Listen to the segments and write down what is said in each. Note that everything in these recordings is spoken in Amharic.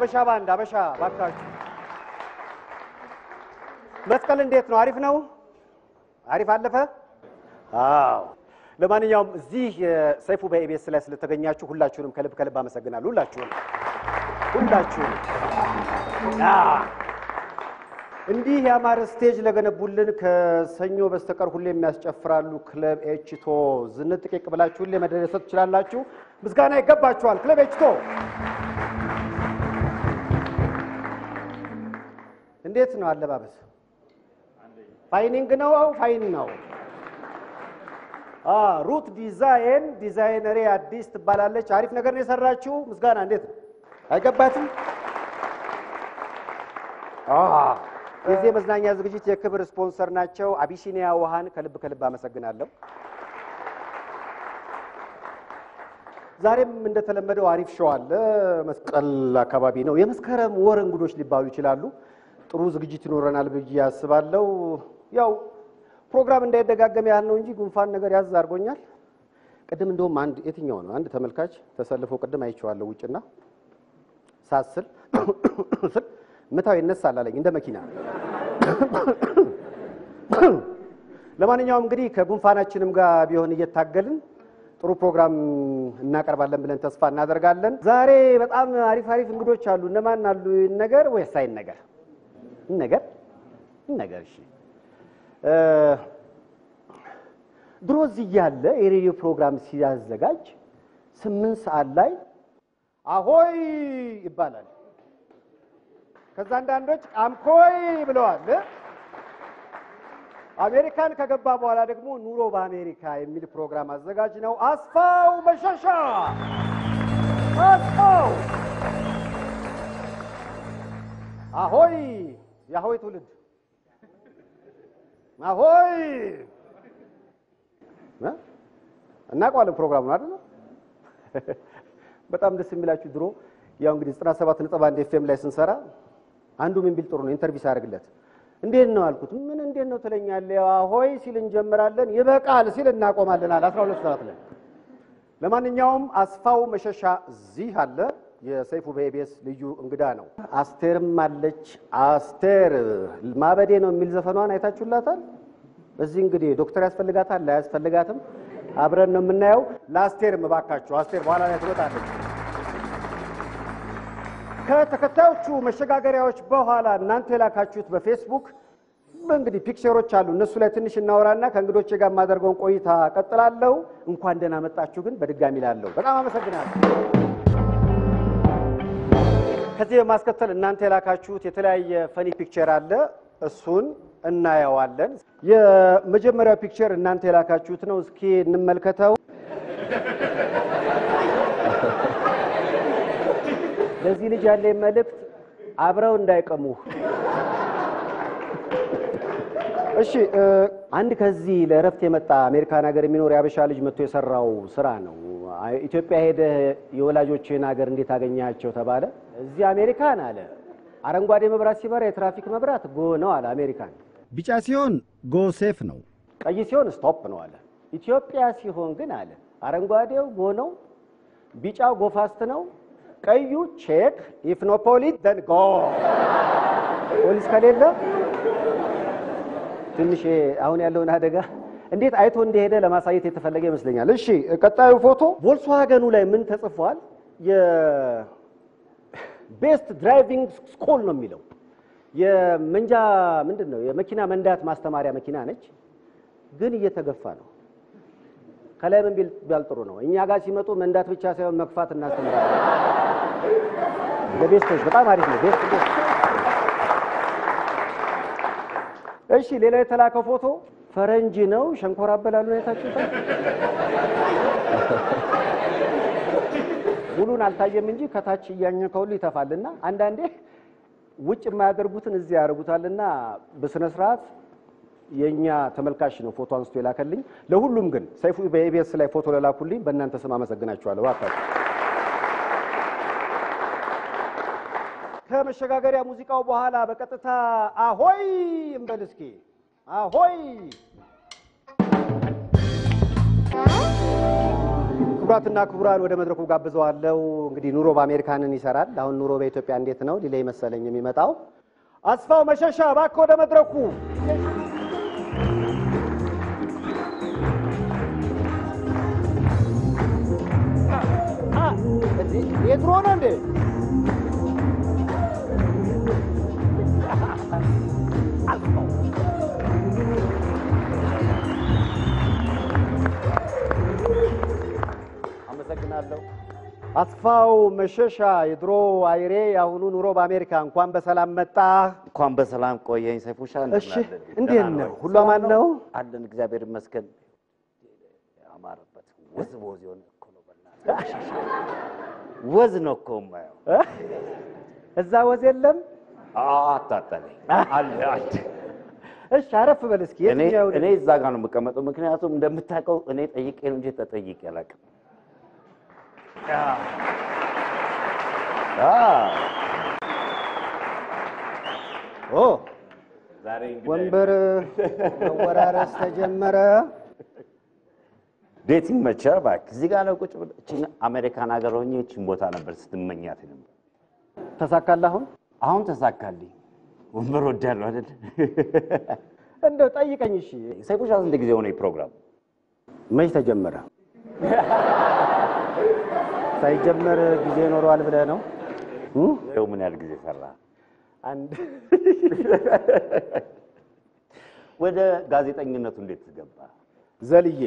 አበሻ ባንድ አበሻ ባካችሁ። መስቀል እንዴት ነው? አሪፍ ነው? አሪፍ አለፈ? አዎ። ለማንኛውም እዚህ ሰይፉ በኢቢኤስ ላይ ስለተገኛችሁ ሁላችሁንም ከልብ ከልብ አመሰግናለሁ። ሁላችሁም ሁላችሁም እንዲህ ያማረ ስቴጅ ለገነቡልን ከሰኞ በስተቀር ሁሌ የሚያስጨፍራሉ ክለብ ኤችቶ ዝንጥቂቅ ብላችሁ ሁሌ መደሰት ትችላላችሁ። ምስጋና ይገባችኋል። ክለብ ኤችቶ እንዴት ነው አለባበስ? ፋይኒንግ ነው? አው ፋይን ነው። ሩት ዲዛይን ዲዛይነሬ አዲስ ትባላለች። አሪፍ ነገር ነው የሰራችው። ምስጋና እንዴት ነው? አይገባትም? የዚህ የመዝናኛ ዝግጅት የክብር ስፖንሰር ናቸው። አቢሲኒያ ውሃን ከልብ ከልብ አመሰግናለሁ። ዛሬም እንደተለመደው አሪፍ ሸው አለ። መስቀል አካባቢ ነው። የመስከረም ወር እንግዶች ሊባሉ ይችላሉ። ጥሩ ዝግጅት ይኖረናል ብዬ አስባለሁ። ያው ፕሮግራም እንዳይደጋገም ያህል ነው እንጂ ጉንፋን ነገር ያዝ አድርጎኛል። ቅድም እንደውም አንድ የትኛው ነው አንድ ተመልካች ተሰልፎ ቅድም አይቼዋለሁ ውጭና ሳስል ስል ምታው ይነሳል አለኝ እንደ መኪና። ለማንኛውም እንግዲህ ከጉንፋናችንም ጋር ቢሆን እየታገልን ጥሩ ፕሮግራም እናቀርባለን ብለን ተስፋ እናደርጋለን። ዛሬ በጣም አሪፍ አሪፍ እንግዶች አሉ። እነማን አሉ? ነገር ወይስ አይን ነገር ነገር ነገር እሺ ድሮ እዚህ እያለ የሬዲዮ ፕሮግራም ሲያዘጋጅ ስምንት ሰዓት ላይ አሆይ ይባላል። ከዛ አንዳንዶች አምኮይ ብለዋል። አሜሪካን ከገባ በኋላ ደግሞ ኑሮ በአሜሪካ የሚል ፕሮግራም አዘጋጅ ነው አስፋው መሸሻ። አስፋው አሆይ የአሆይ ትውልድ አሆይ እናውቀዋለን ፕሮግራሙን አይደል? በጣም ደስ የሚላችሁ ድሮ ያው እንግዲህ 97 ነጥብ አንድ ኤፍኤም ላይ ስንሰራ አንዱ ምን ቢል ጥሩ ነው ኢንተርቪው ሳደርግለት እንዴት ነው አልኩት። ምን እንዴት ነው ትለኛለህ? አሆይ ሲል እንጀምራለን፣ ይበቃል ሲል እናቆማለን አለ 12 ሰዓት ላይ። ለማንኛውም አስፋው መሸሻ እዚህ አለ። የሰይፉ በኢቢኤስ ልዩ እንግዳ ነው። አስቴርም አለች። አስቴር ማበዴ ነው የሚል ዘፈኗን አይታችሁላታል። እዚህ እንግዲህ ዶክተር ያስፈልጋታል ላያስፈልጋትም አብረን ነው የምናየው። ለአስቴርም እባካችሁ አስቴር በኋላ ላይ ትወጣለች። ከተከታዮቹ መሸጋገሪያዎች በኋላ እናንተ የላካችሁት በፌስቡክ እንግዲህ ፒክቸሮች አሉ። እነሱ ላይ ትንሽ እናወራና ከእንግዶቼ ጋር የማደርገውን ቆይታ ቀጥላለሁ። እንኳን ደህና መጣችሁ ግን በድጋሚ ላለሁ በጣም አመሰግናለሁ። ከዚህ በማስከተል እናንተ የላካችሁት የተለያየ ፈኒ ፒክቸር አለ። እሱን እናየዋለን። የመጀመሪያው ፒክቸር እናንተ የላካችሁት ነው። እስኪ እንመልከተው። ለዚህ ልጅ ያለ መልእክት አብረው እንዳይቀሙህ። እሺ፣ አንድ ከዚህ ለእረፍት የመጣ አሜሪካን ሀገር የሚኖር የአበሻ ልጅ መጥቶ የሰራው ስራ ነው። ኢትዮጵያ ሄደህ የወላጆችህን ሀገር እንዴት አገኛቸው ተባለ። እዚህ አሜሪካን አለ አረንጓዴ መብራት ሲበራ የትራፊክ መብራት ጎ ነው አለ አሜሪካን። ቢጫ ሲሆን ጎ ሴፍ ነው። ቀይ ሲሆን ስቶፕ ነው አለ። ኢትዮጵያ ሲሆን ግን አለ አረንጓዴው ጎ ነው፣ ቢጫው ጎ ፋስት ነው፣ ቀዩ ቼክ ኢፍ ኖ ፖሊስ ደን ጎ። ፖሊስ ከሌለ ትንሽ አሁን ያለውን አደጋ እንዴት አይቶ እንደሄደ ለማሳየት የተፈለገ ይመስለኛል። እሺ ቀጣዩ ፎቶ ቮልክስዋገኑ ላይ ምን ተጽፏል? የቤስት ድራይቪንግ ስኩል ነው የሚለው የመንጃ ምንድን ነው የመኪና መንዳት ማስተማሪያ መኪና ነች፣ ግን እየተገፋ ነው። ከላይ ምን ቢል ጥሩ ነው? እኛ ጋር ሲመጡ መንዳት ብቻ ሳይሆን መግፋት እናስተምራለን። ለቤስቶች በጣም አሪፍ ነው። ቤስት ቤስት። እሺ ሌላ የተላከው ፎቶ ፈረንጅ ነው። ሸንኮራ አበላሉ አይታችሁታል? ሙሉን አልታየም እንጂ ከታች እያኘከውሉ ይተፋልና አንዳንዴ ውጭ የማያደርጉትን እዚህ ያደርጉታልና በስነ ስርዓት የእኛ ተመልካች ነው ፎቶ አንስቶ የላከልኝ። ለሁሉም ግን ሰይፉ በኢቢኤስ ላይ ፎቶ ለላኩልኝ በእናንተ ስም አመሰግናችኋለሁ። እባካችሁ ከመሸጋገሪያ ሙዚቃው በኋላ በቀጥታ አሆይ እንበል እስኪ አሆይ ክቡራትና ክቡራን ወደ መድረኩ ጋብዘዋለሁ። እንግዲህ ኑሮ በአሜሪካንን ይሰራል። አሁን ኑሮ በኢትዮጵያ እንዴት ነው ሊለይ መሰለኝ የሚመጣው። አስፋው መሸሻ እባክህ ወደ መድረኩ። የድሮ ነው እንዴ? አመሰግናለሁ። አስፋው መሸሻ የድሮ አይሬ የአሁኑ ኑሮ በአሜሪካ እንኳን በሰላም መጣ። እንኳን በሰላም ቆየኝ ሰይፉሻ። እሺ እንዴት ነው? ሁሉ አማን ነው? አለን እግዚአብሔር ይመስገን። ያማረበት ወዝ በወዝ የሆነ እኮ ነው። በእናትህ ወዝ ነው እኮ የማየው። እዛ ወዝ የለም። አታጠለኝ አለ አለ። እሺ አረፍ በል እስኪ። እኔ የትኛው እኔ እዛ ጋር ነው የምቀመጠው፣ ምክንያቱም እንደምታውቀው እኔ ጠይቄ ነው እንጂ ተጠይቄ አላውቅም። ኦ ዛሬ እንግዲህ ወንበር መወራረስ ተጀመረ። ቤት ይመቻል። እባክህ እዚህ ጋር ነው ቁጭ ብለህ እቺን አሜሪካን ሀገር ሆኜ እቺን ቦታ ነበር ስትመኛት ነበር። ተሳካልህ አሁን? አሁን ተሳካልኝ። ወንበር ወዳለሁ አይደል? እንደው ጠይቀኝ። እሺ ሰይፉሻ ስንት ጊዜ ሆነ ፕሮግራም? መች ተጀመረ? ሳይጀመር ጊዜ ኖረዋል ብለህ ነው? እም? ይኸው ምን ያህል ጊዜ ሰራ? አንድ ወደ ጋዜጠኝነቱ እንዴት ትገባ? ዘልዬ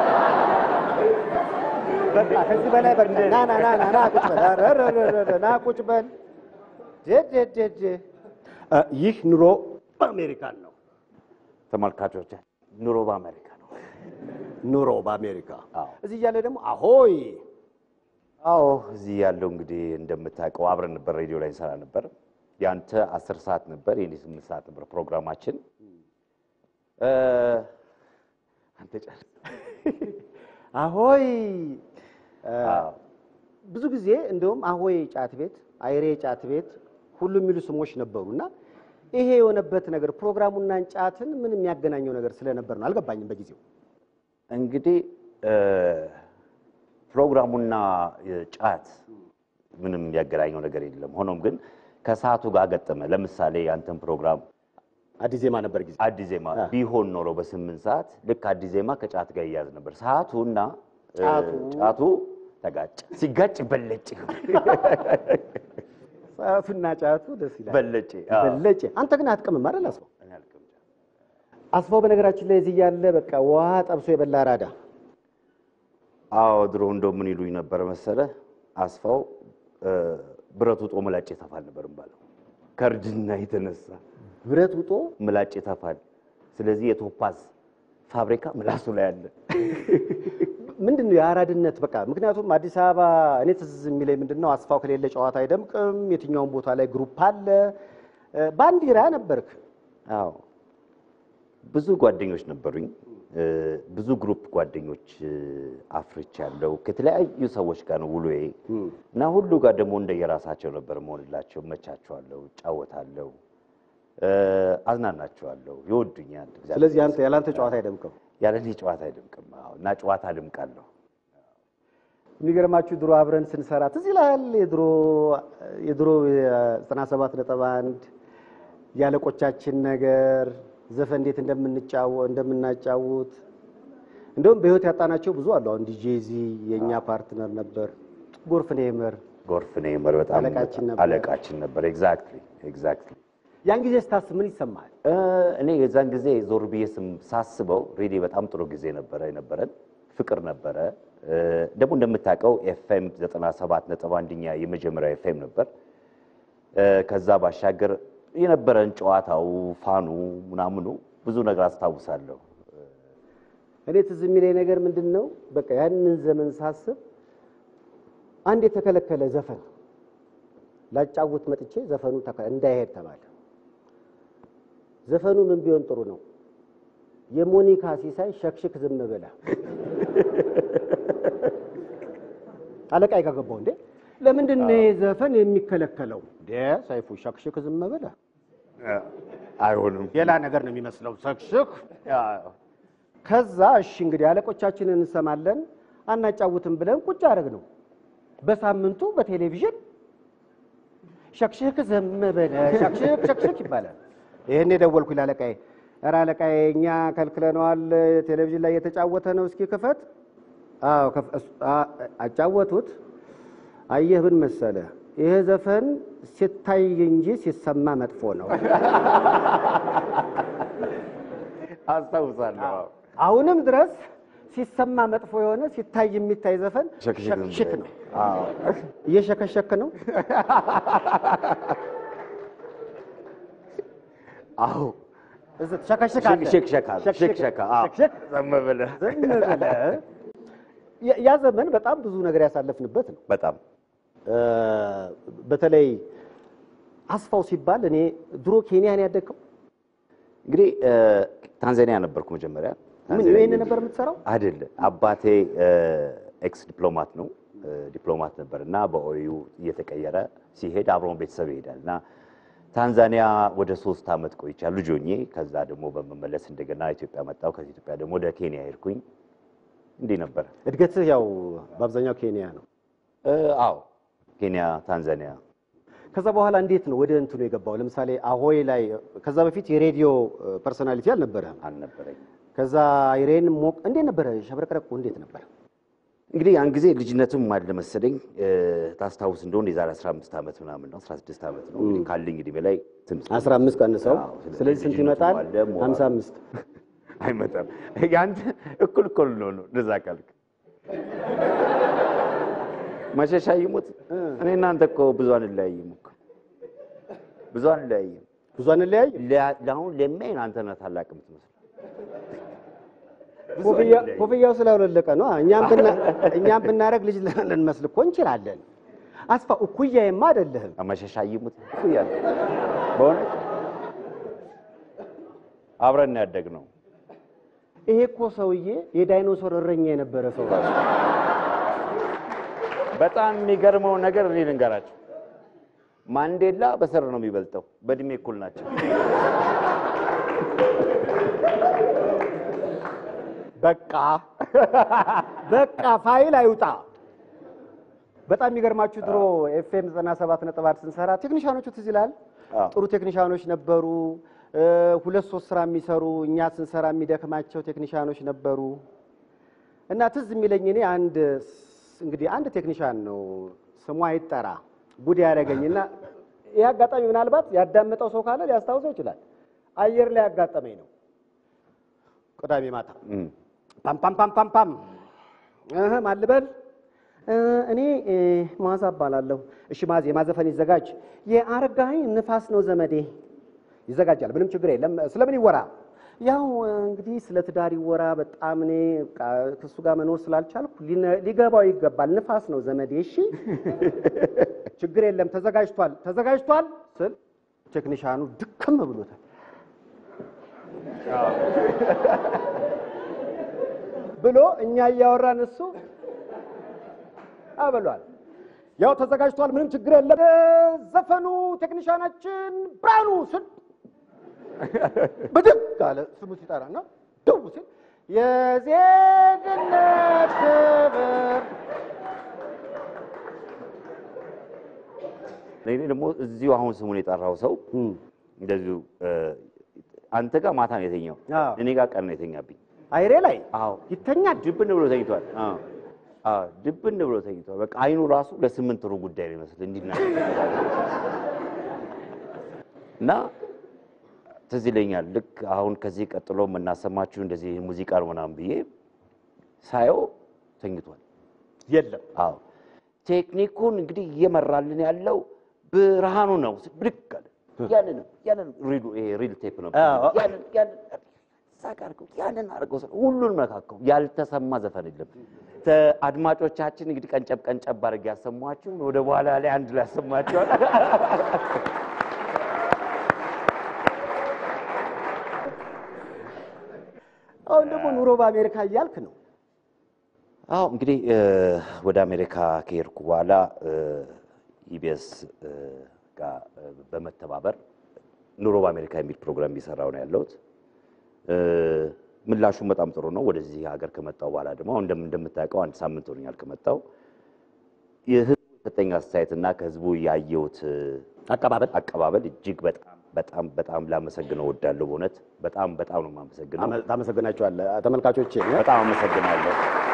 በቃ ከዚህ በላይ በቃ ና ና ና ና ና ቁጭ በል ኧረ ኧረ ኧረ ኧረ ና ቁጭ በል ዴ ዴ ዴ ዴ እ ይህ ኑሮ በአሜሪካን ነው። ተመልካቾች ኑሮ በአሜሪካ ነው። ኑሮ በአሜሪካ አዎ። እዚህ እያለ ደግሞ አሆይ አዎ እዚህ ያለው እንግዲህ እንደምታውቀው አብረን ነበር፣ ሬዲዮ ላይ እንሰራ ነበር። ያንተ አስር ሰዓት ነበር፣ የኔ ስምንት ሰዓት ነበር ፕሮግራማችን። እ አንተ ጨርስ። አሆይ እ አዎ። ብዙ ጊዜ እንደውም አሆይ ጫት ቤት፣ አይሬ ጫት ቤት ሁሉ የሚሉ ስሞች ነበሩ እና ይሄ የሆነበት ነገር ፕሮግራሙና ጫትን ምን የሚያገናኘው ነገር ስለነበር ነው አልገባኝም በጊዜው። እንግዲህ እ ፕሮግራሙና ጫት ምንም ያገናኘው ነገር የለም። ሆኖም ግን ከሰዓቱ ጋር ገጠመ። ለምሳሌ ያንተን ፕሮግራም አዲስ ዜማ ነበር ጊዜ አዲስ ዜማ ቢሆን ኖሮ በስምንት ሰዓት ልክ አዲስ ዜማ ከጫት ጋር ይያዝ ነበር። ሰዓቱና እ ጫቱ ጫቱ ተጋጨ። ሲጋጭ በለጭ ሰዓቱና ጫቱ ደስ ይላል። በለጭ አዎ። በለጭ አንተ ግን አትቅምም አይደል አስፋው? እኔ አልቅም። አስፋው በነገራችን ላይ እዚህ ያለ በቃ ውሃ ጠብሶ የበላ ራዳ አዎ ድሮ እንደው ምን ይሉኝ ነበረ መሰለ አስፋው እ ብረት ውጦ ምላጭ ይተፋል ነበር ባለው ከእርጅና የተነሳ ብረት ውጦ ምላጭ ይተፋል። ስለዚህ የቶፓዝ ፋብሪካ ምላሱ ላይ አለ። ምንድን ነው የአራድነት በቃ ምክንያቱም አዲስ አበባ እኔ ትዝ የሚለኝ ምንድን ነው አስፋው ከሌለ ጨዋታ አይደምቅም። የትኛውም ቦታ ላይ ግሩፕ አለ። እ ባንዲራ ነበርክ። አዎ ብዙ ጓደኞች ነበሩኝ። እ ብዙ ግሩፕ ጓደኞች እ አፍርቻለሁ። ከተለያዩ ሰዎች ጋር ነው ውሎዬ እና ሁሉ ጋር ደግሞ እንደየራሳቸው ነበር መሆንላቸው። መቻቸዋለሁ፣ እጫወታለሁ፣ እ አዝናናቸዋለሁ፣ ይወዱኛል። እግዚአብሔር ስለዚህ አንተ ያላንተ ጨዋታ አይደምቅም። ያለ እኔ ጨዋታ አይደምቅም። አዎ እና ጨዋታ አደምቃለሁ። የሚገርማችሁ ድሮ አብረን ስንሰራ ትዝ ይልሃል። የድሮ የድሮ የዘጠና ሰባት ነጥብ አንድ ያለቆቻችን ነገር ዘፈን እንዴት እንደምንጫወ- እንደምናጫውት እንደውም በህይወት ያጣናቸው ብዙ አሉ። አሁን ዲጄዚ የእኛ ፓርትነር ነበር። ጎርፍ ኔመር ጎርፍ ኔመር በጣም አለቃችን ነበር። አለቃችን ነበር። ኤግዛክትሊ ኤግዛክትሊ። ያን ጊዜ ስታስብ ምን ይሰማል? እ እኔ የዛን ጊዜ ዞር ብዬ ስም- ሳስበው ሬዲ በጣም ጥሩ ጊዜ ነበረ የነበረን ፍቅር ነበረ። እ ደግሞ እንደምታውቀው ኤፍኤም 97 ነጥብ አንደኛ የመጀመሪያው ኤፍኤም ነበር። እ ከዛ ባሻገር የነበረን ጨዋታው፣ ፋኑ፣ ምናምኑ ብዙ ነገር አስታውሳለሁ። እኔ ትዝ የሚለኝ ነገር ምንድን ነው፣ በቃ ያንን ዘመን ሳስብ አንድ የተከለከለ ዘፈን ላጫውት መጥቼ ዘፈኑ ተከ- እንዳይሄድ ተባለ። ዘፈኑ ምን ቢሆን ጥሩ ነው? የሞኒካ ሲሳይ ሸክሽክ ዝም ብላ አለቃ የጋገባው እንዴ ለምንድን ነው ይሄ ዘፈን የሚከለከለው? እንዴ ሰይፉ ሸክሽክ ዝም ብላ አይሆንም። ሌላ ነገር ነው የሚመስለው ሸክሽክ ከዛ እሺ እንግዲህ አለቆቻችንን እንሰማለን። አናጫውትም ብለን ቁጭ አደረግ ነው። በሳምንቱ በቴሌቪዥን ሸክሽክ ዘም በለ ሸክሽክ ሸክሽክ ይባላል። ይህን የደወልኩ ለአለቃዬ፣ ኧረ አለቃዬ እኛ ከልክለነዋል፣ ቴሌቪዥን ላይ የተጫወተ ነው፣ እስኪ ክፈት። አዎ ከፍ- እሱ- አ- አጫወቱት። አየህ ምን መሰለ፣ ይሄ ዘፈን ሲታይ እንጂ ሲሰማ መጥፎ ነው። አስታውሳለሁ። አዎ። አሁንም ድረስ ሲሰማ መጥፎ የሆነ ሲታይ የሚታይ ዘፈን ሸክሽክ ዝም ሸክሽክ ብለህ። ነው። አዎ። እየሸከሸክ ነው። አዎ። እዚህ ትሸከሽካለህ። ሽክሸካ ሽክሸካ አዎ። ሸክሸክ ዝም ብለህ ዝም ብለህ ያ- ያ ዘመን በጣም ብዙ ነገር ያሳለፍንበት ነው። በጣም እ፣ በተለይ አስፋው ሲባል እኔ ድሮ ኬንያ ነው ያደግከው። እንግዲህ እ፣ ታንዛኒያ ነበርኩ መጀመሪያ። ምን ታንዛኒያ ይሄን ነበር የምትሰራው? አይደለ አባቴ ኤክስ ዲፕሎማት ነው እ፣ ዲፕሎማት ነበር እና በኦዩ እየተቀየረ ሲሄድ አብሮን ቤተሰብ ይሄዳል እና ታንዛኒያ ወደ ሶስት ዓመት ቆይቻለሁ ልጅ ሆኜ። ከዛ ደግሞ በመመለስ እንደገና ኢትዮጵያ መጣሁ። ከኢትዮጵያ ደግሞ ወደ ኬንያ ሄድኩኝ። እንዲህ ነበረ። እድገትህ ያው በአብዛኛው ኬንያ ነው። እ፣ አዎ ኬንያ፣ ታንዛኒያ ከዛ በኋላ እንዴት ነው ወደ እንትኑ የገባው? ለምሳሌ አሆይ ላይ ከዛ በፊት የሬዲዮ ፐርሶናሊቲ አልነበረህም። አልነበረኝ። ከዛ አይሬን ሞቅ እንዴት ነበረ? ሸብረቅረቁ እንዴት ነበር? እንግዲህ ያን ጊዜ ልጅነትም አለ መሰለኝ እ፣ ታስታውስ እንደሆነ የዛሬ 15 ዓመት ምናምን ነው 16 ዓመት ነው እንግዲህ ካለኝ እድሜ ላይ ትንሽ 15 ቀንሰው አዎ፣ ስለዚህ ስለዚህ ስንት ልጅነቱም ይመጣል? አለ፣ ሞራል 55 አይመጣም። ያንተ እኩል እኩል ነው ነው እንደዛ ካልክ መሸሻ ይሙት እኔ እናንተ እኮ ብዙ አንለያይም እኮ ብዙ አንለያይም። ብዙ አንለያይ። ለ- ለአሁን ለሚያይን አንተ ነህ ታላቅ የምትመስለው። ብዙ ኮፍያ አንለያይም። ኮፍያው ስላውለለቀ ነው። እኛም ብና እኛም ብናረግ ልጅ ልንመስል እኮ እንችላለን። አስፋ እኩያዬማ አይደለህም። መሸሻ ይሙት እያለ በእውነት አብረን ነው ያደግነው። ይሄ እኮ ሰውዬ የዳይኖሶር እረኛ የነበረ ሰው ነው። በጣም የሚገርመው ነገር እኔ ልንገራቸው፣ ማንዴላ በስር ነው የሚበልጠው። በእድሜ እኩል ናቸው። በቃ በቃ ፋይል አይውጣ። በጣም የሚገርማችሁ ድሮ ኤፍኤም 97 ነጥብ አንድ ስንሰራ ቴክኒሻኖቹ ትዝ ይላል። አዎ። ጥሩ ቴክኒሻኖች ነበሩ። እ፣ ሁለት ሶስት ስራ የሚሰሩ እኛ ስንሰራ የሚደክማቸው ቴክኒሻኖች ነበሩ። እና ትዝ የሚለኝ እኔ አንድ ስ- እንግዲህ አንድ ቴክኒሻን ነው ስሙ አይጠራ ጉድ ያደረገኝና ይህ አጋጣሚ ምናልባት ያዳመጠው ሰው ካለ ሊያስታውሰው ይችላል። አየር ላይ ያጋጠመኝ ነው ቅዳሜ ማታ እም። ፓም ፓም ፓም ፓም ፓም እህ ማን ልበል እ፣ እኔ እ፣ መዓዛ እባላለሁ። እሺ ማዜ ማዘፈን ይዘጋጅ። የአረጋኸኝ ንፋስ ነው ዘመዴ ይዘጋጃል። ምንም ችግር የለም። ስለምን ይወራ? ያው እ፣ እንግዲህ ስለ ትዳር ይወራ። በጣም እኔ በቃ ከእሱ ጋር መኖር ስላልቻልኩ ሊነ- ሊገባው ይገባል። ንፋስ ነው ዘመዴ። እሺ ችግር የለም። ተዘጋጅቷል ተዘጋጅቷል ስል ቴክኒሻኑ ድክም ብሎታል። ብሎ እኛ እያወራን እሱ አበሏል። ያው ተዘጋጅቷል፣ ምንም ችግር የለም። ዘፈኑ ቴክኒሻናችን ብርሃኑ ስል ብድግ አለ ስሙ ሲጠራና ደው ሲል የዜግነት ክብር እኔ ደግሞ እዚሁ አሁን ስሙን የጠራው ሰው እንደዚሁ እ፣ አንተ ጋር ማታ ነው የተኛው፣ አዎ። እኔ ጋር ቀን ነው የተኛብኝ። አይሬ ላይ አዎ ይተኛል። ድብን ብሎ ተኝቷል። አዎ አዎ ድብን ብሎ ተኝቷል። በቃ አይኑ ራሱ ለስምንት ሩብ ጉዳይ ነው ይመስል እንዲና እና ትዝ ይለኛል። ልክ አሁን ከዚህ ቀጥሎ የምናሰማችሁ እንደዚህ ሙዚቃ ነው ምናምን ብዬ ሳየው ተኝቷል። የለም አዎ ቴክኒኩን እንግዲህ እየመራልን ያለው ብርሃኑ ነው። ብድግ አለ። ያንን ያንን ሪሉ ይሄ ሪል ቴፕ ነው። አዎ። ያንን ያንን ሳቅ አድርገው ያንን አድርገው ስለ- ሁሉን መካከው ያልተሰማ ዘፈን የለም። ተ- አድማጮቻችን እንግዲህ ቀንጨብ ቀንጨብ አድርጌ ያሰማችሁ ወደ በኋላ ላይ አንድ ላይ ያሰማችኋል። አሁን ደግሞ ኑሮ በአሜሪካ እያልክ ነው። አዎ እንግዲህ እ፣ ወደ አሜሪካ ከሄድኩ በኋላ ኢቢኤስ ጋር እ፣ በመተባበር ኑሮ በአሜሪካ የሚል ፕሮግራም እየሰራሁ ነው ያለሁት። እ፣ ምላሹም በጣም ጥሩ ነው። ወደዚህ ሀገር ከመጣው በኋላ ደግሞ አሁን እንደም- እንደምታውቀው አንድ ሳምንት ሆኖኛል ከመጣው የህዝቡ የሰጠኝ አስተያየትና ከህዝቡ ያየሁት አቀባበል አቀባበል እጅግ በጣም በጣም በጣም ላመሰግነው እወዳለሁ። በእውነት በጣም በጣም ነው የማመሰግነው። አመ- ታመሰግናቸዋለህ ተመልካቾቼ። በጣም አመሰግናለሁ።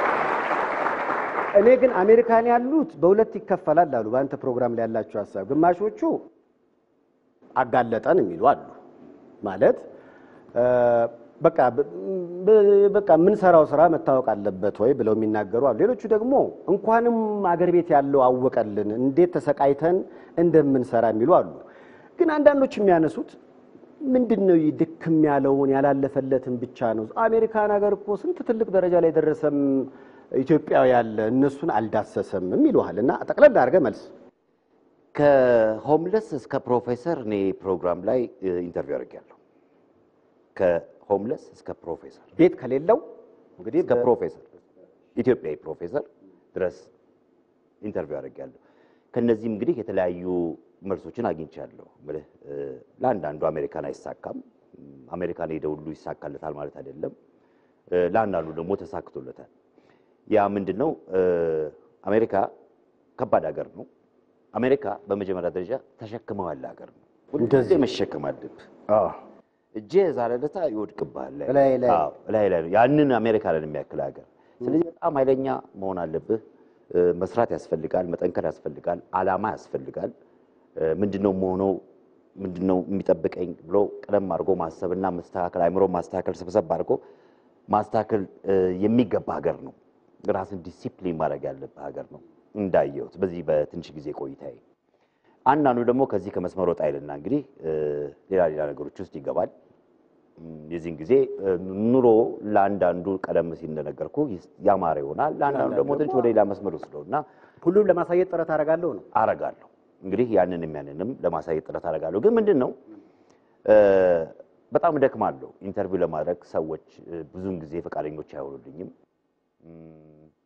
እኔ ግን አሜሪካን ያሉት በሁለት ይከፈላል አሉ። በአንተ ፕሮግራም ላይ ያላቸው ሀሳብ ግማሾቹ አጋለጠን የሚሉ አሉ። ማለት እ፣ በቃ ብ- ብ- በቃ የምንሰራው ስራ መታወቅ አለበት ወይ ብለው የሚናገሩ አሉ። ሌሎቹ ደግሞ እንኳንም አገር ቤት ያለው አወቀልን እንዴት ተሰቃይተን እንደምንሰራ የሚሉ አሉ። ግን አንዳንዶች የሚያነሱት ምንድን ነው ይህ ድክም ያለውን ያላለፈለትን ብቻ ነው። አሜሪካን ሀገር እኮ ስንት ትልቅ ደረጃ ላይ ደረሰም ኢትዮጵያዊ ያለ እነሱን አልዳሰሰም ይሉሃል። እና ጠቅለል አድርገህ መልስ ከሆምለስ እስከ ፕሮፌሰር እኔ ፕሮግራም ላይ እ, ኢንተርቪው አድርጌያለሁ። ከሆምለስ እስከ ፕሮፌሰር ቤት ከሌለው እንግዲህ እስከ ፕሮፌሰር ኢትዮጵያዊ ፕሮፌሰር ድረስ ኢንተርቪው አድርጌያለሁ። ከነዚህም እንግዲህ የተለያዩ መልሶችን አግኝቻለሁ። ምልህ እ፣ ለአንዳንዱ አሜሪካን አይሳካም፣ እም፣ አሜሪካን ሄደ ሁሉ ይሳካለታል ማለት አይደለም። እ፣ ለአንዳንዱ ደግሞ ተሳክቶለታል። ያ ምንድን ነው? እ፣ አሜሪካ ከባድ ሀገር ነው። አሜሪካ በመጀመሪያ ደረጃ ተሸክመው ያለ ሀገር ነው። ሁልጊዜ መሸከም አለብህ። እጄ የዛለ ዕለት ይወድቅብሃል ላይ ላይ ላይ። አዎ፣ ላይ ላይ ነው። ያንን አሜሪካ ላይ የሚያክል ሀገር። ስለዚህ በጣም ኃይለኛ መሆን አለብህ። እ፣ መስራት ያስፈልጋል፣ መጠንከር ያስፈልጋል፣ አላማ ያስፈልጋል። እ፣ ምንድነው መሆነው ምንድነው የሚጠብቀኝ ብሎ ቀደም አድርጎ ማሰብና መስተካከል፣ አይምሮ ማስተካከል፣ ሰብሰብ አድርጎ ማስተካከል እ፣ የሚገባ ሀገር ነው። ራስን ዲሲፕሊን ማድረግ ያለብህ ሀገር ነው እንዳየሁት በዚህ በትንሽ ጊዜ ቆይታዬ። አንዳንዱ ደግሞ ከዚህ ከመስመር ወጣ ይልና እንግዲህ እ፣ ሌላ ሌላ ነገሮች ውስጥ ይገባል። እም፣ የዚህን ጊዜ እ፣ ኑሮ ለአንዳንዱ ቀደም ሲል እንደነገርኩ ይስ- ያማረ ይሆናል፣ ለአንዳንዱ ደግሞ ትንሽ ወደ ሌላ መስመር ወስደው እና ሁሉም ለማሳየት ጥረት አደርጋለሁ ነው። አረጋለሁ እንግዲህ ያንንም ያንንም ለማሳየት ጥረት አረጋለሁ። ግን ምንድን ነው እ፣ በጣም እደክማለሁ። ኢንተርቪው ለማድረግ ሰዎች እ፣ ብዙውን ጊዜ ፈቃደኞች አይሆኑልኝም። እም፣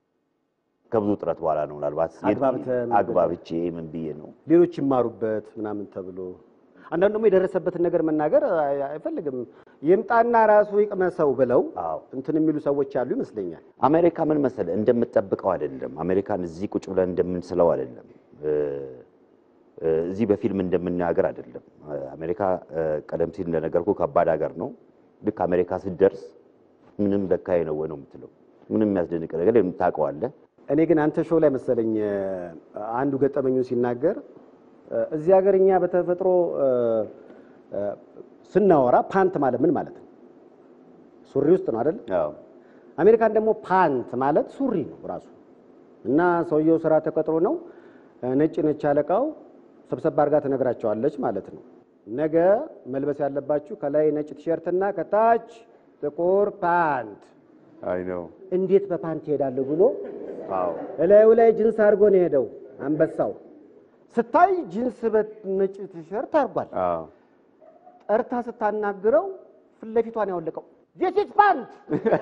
ከብዙ ጥረት በኋላ ነው ምናልባት አግባብተህ ምን አግባብቼ ምን ብዬ ነው ሌሎች ይማሩበት ምናምን ተብሎ አንዳንዱ ደግሞ የደረሰበትን ነገር መናገር አይ- አይፈልግም። ይምጣና ራሱ ይቅመሰው ብለው አዎ እንትን የሚሉ ሰዎች ያሉ ይመስለኛል። አሜሪካ ምን መሰለህ እንደምትጠብቀው አይደለም። አሜሪካን እዚህ ቁጭ ብለን እንደምንስለው አይደለም። እ፣ እ፣ እዚህ በፊልም እንደምናገር አይደለም። እ፣ አሜሪካ እ፣ ቀደም ሲል እንደነገርኩ ከባድ ሀገር ነው። ልክ አሜሪካ ስትደርስ ምንም ለካዬ ነው ወይ ነው የምትለው። ምንም የሚያስደንቅ ነገር የለም፣ ታውቀዋለህ። እኔ ግን አንተ ሾው ላይ መሰለኝ እ፣ አንዱ ገጠመኙ ሲናገር እ፣ እዚህ ሀገር እኛ በተፈጥሮ እ፣ እ፣ ስናወራ ፓንት ማለት ምን ማለት ነው? ሱሪ ውስጥ ነው አይደል? አዎ አሜሪካን ደግሞ ፓንት ማለት ሱሪ ነው ራሱ እና ሰውየው ስራ ተቀጥሮ ነው እ፣ ነጭ ነች አለቃው ሰብሰብ አድርጋ ትነግራቸዋለች ማለት ነው። ነገ መልበስ ያለባችሁ ከላይ ነጭ ቲሸርትና ከታች ጥቁር ፓንት። አይ ነው። እንዴት በፓንት ይሄዳለሁ ብሎ አዎ እላዩ ላይ ጂንስ አድርጎ ነው የሄደው አንበሳው። ስታይ ጂንስ በነጭ ቲሸርት አድርጓል። አዎ ጠርታ ስታናግረው ፊት ለፊቷን ያወለቀው ዚስ ኢዝ ፓንት።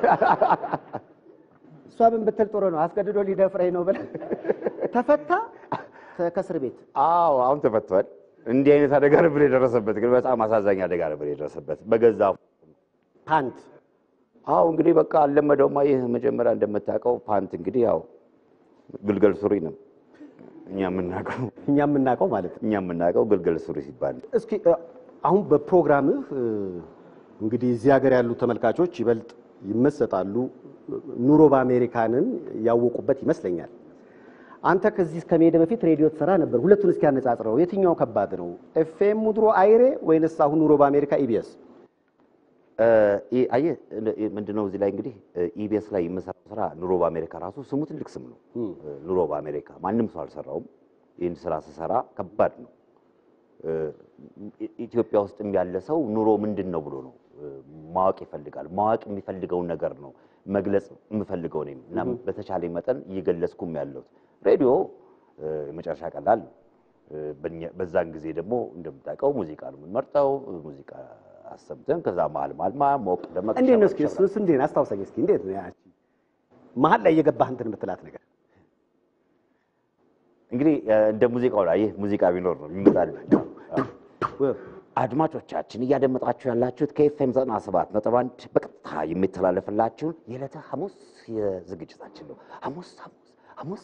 እሷ ምን ብትል ጥሩ ነው አስገድዶ ሊደፍረኝ ነው ብላ ተፈታ ተ- ከእስር ቤት አዎ አሁን ተፈቷል። እንዲህ አይነት አደጋ ነበር የደረሰበት፣ ግን በጣም አሳዛኝ አደጋ ነበር የደረሰበት በገዛ ፓንት አዎ እንግዲህ በቃ አልለመደውማ። ይህ መጀመሪያ እንደምታውቀው ፓንት እንግዲህ ያው ግልገል ሱሪ ነው እኛ የምናውቀው እኛ የምናውቀው ማለት ነው። እኛ የምናውቀው ግልገል ሱሪ ሲባል ነው። እስኪ እ፣ አሁን በፕሮግራምህ እ፣ እንግዲህ እዚህ ሀገር ያሉ ተመልካቾች ይበልጥ ይመሰጣሉ። ኑሮ በአሜሪካንን ያወቁበት ይመስለኛል። አንተ ከዚህ ከመሄድ በፊት ሬዲዮ ትሰራ ነበር። ሁለቱን እስኪ ያነጻጽረው። የትኛው ከባድ ነው? ኤፍኤም ድሮ አይሬ ወይንስ አሁን ኑሮ በአሜሪካ ኢቢኤስ? እ፣ ይ- አየህ እ፣ ምንድነው እዚህ ላይ እንግዲህ ኢቢኤስ ላይ የምሰራው ስራ ኑሮ በአሜሪካ ራሱ ስሙ ትልቅ ስም ነው። እ፣ ኑሮ በአሜሪካ ማንም ሰው አልሰራውም። ይህን ስራ ስሰራ ከባድ ነው። እ፣ ኢ- ኢትዮጵያ ውስጥም ያለ ሰው ኑሮ ምንድን ነው ብሎ ነው እ፣ ማወቅ ይፈልጋል። ማወቅ የሚፈልገውን ነገር ነው መግለጽ የምፈልገው እኔም እና በተቻለኝ መጠን እየገለጽኩም ያለሁት ሬዲዮ እ፣ የመጨረሻ ቀላል ነው። እ፣ በእኛ- በዛን ጊዜ ደግሞ እንደምታውቀው ሙዚቃ ነው የምንመርጠው። ሙዚቃ አሰምተን ከዛ መሀል መሀል ማ- ሞቅ ደመቅ እንዴት ነው እስኪ ሸበጥ እሱስ እንዴት ነው? አስታውሰኝ እስኪ እንዴት ነው ያቺ መሀል ላይ እየገባህ እንትን የምትላት ነገር? እንግዲህ እ፣ እንደ ሙዚቃው ላይ ይህ ሙዚቃ ቢኖር ነው ይመጣል። አድማጮቻችን እያደመጣችሁ ያላችሁት ከኤፍኤም 97 ነጥብ አንድ በቀጥታ በቀጥታ የሚተላለፍላችሁን የዕለተ ሐሙስ የዝግጅታችን ነው። ሐሙስ ሐሙስ ሐሙስ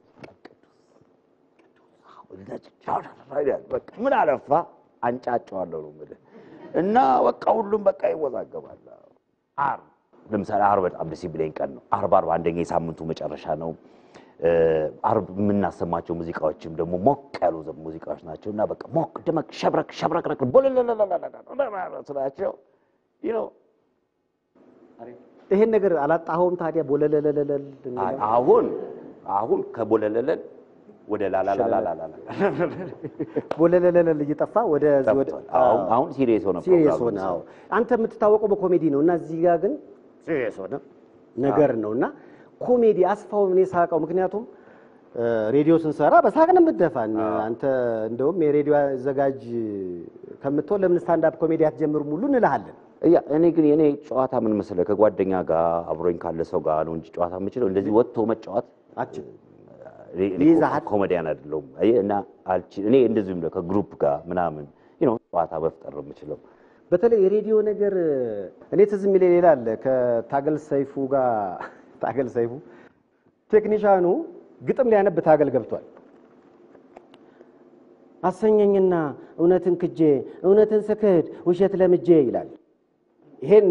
በቃ ምን አለፋ አንጫጫዋለሁ ነው የምልህ። እና በቃ ሁሉም በቃ ይወዛገባል። ዓርብ ለምሳሌ ዓርብ በጣም ደስ የሚለኝ ቀን ነው። ዓርብ ዓርብ አንደኛ የሳምንቱ መጨረሻ ነው። ዓርብ የምናሰማቸው ሙዚቃዎችም ደግሞ ሞቅ ያሉ ሙዚቃዎች ናቸው እና በቃ ሞቅ ደመቅ ሸብረክ ሸብረቅረቅ ስላቸው ነው። ይሄን ነገር አላጣኸውም ታዲያ? ቦለለለለል አሁን አሁን ከቦለለለል ወደ ላላላላላላ ቦለለለለል እየጠፋ ወደ አሁን አሁን ሲሪየስ ሆነ ሲሪየስ ሆነ። አዎ አንተ የምትታወቀው በኮሜዲ ነው እና እዚህ ጋር ግን ሲሪየስ ሆነ ነገር ነው እና ኮሜዲ አስፋው እኔ ሳቀው። ምክንያቱም ሬዲዮ ስንሰራ በሳቅ ነው የምትደፋን። አንተ እንደውም የሬዲዮ አዘጋጅ ከምትሆን ለምን ስታንዳፕ ኮሜዲ አትጀምሩም ሁሉ እንልሃለን። እያ እኔ ግን የኔ ጨዋታ ምን መሰለህ ከጓደኛ ጋር አብሮኝ ካለ ሰው ጋር ነው እንጂ ጨዋታ የምችለው እንደዚህ ወጥቶ መጫወት አችል እኔ- እኔ ይይዝሃል? ኮሜዲያን አይደለሁም አየህ፣ እና አልችል እኔ እንደዚሁም ደግሞ ከግሩፕ ጋር ምናምን you know ጨዋታ መፍጠር ነው የምችለው። በተለይ የሬዲዮ ነገር እኔ ትዝ የሚለኝ ሌላ አለ። ከታገል ሰይፉ ጋር ታገል ሰይፉ ቴክኒሻኑ ግጥም ሊያነብ ታገል ገብቷል። አሰኘኝና እውነትን ክጄ እውነትን ስክድ ውሸት ለምጄ ይላል። ይሄኔ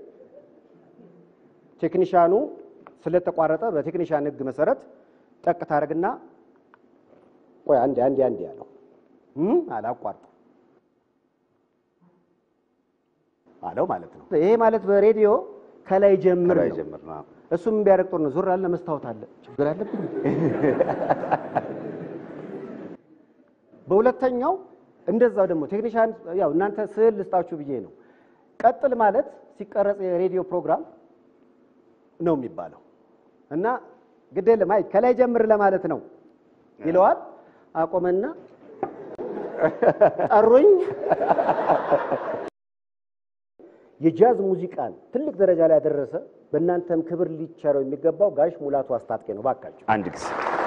ቴክኒሻኑ ስለተቋረጠ በቴክኒሻን ሕግ መሰረት ጠቅ ታደርግና ቆይ አንዴ አንዴ አንዴ ያለው እም አላቋርጡ አለው ማለት ነው። ይሄ ማለት በሬዲዮ ከላይ ጀምር ከላይ ነው። ጀምር ነው። እሱም ቢያደርግ ጥሩ ነው። ዙር አለ መስታወት አለ ችግር አለብን። በሁለተኛው እንደዛው ደግሞ ቴክኒሻን ያው እናንተ ስዕል ልስጣችሁ ብዬ ነው። ቀጥል ማለት ሲቀረጽ የሬዲዮ ፕሮግራም ነው የሚባለው እና ግድ የለም አይ ከላይ ጀምር ለማለት ነው ይለዋል። አቆመና ጠሩኝ። የጃዝ ሙዚቃን ትልቅ ደረጃ ላይ ያደረሰ በእናንተም ክብር ሊቸረው የሚገባው ጋሽ ሙላቱ አስታጥቄ ነው። ባካችሁ አንድ ጊዜ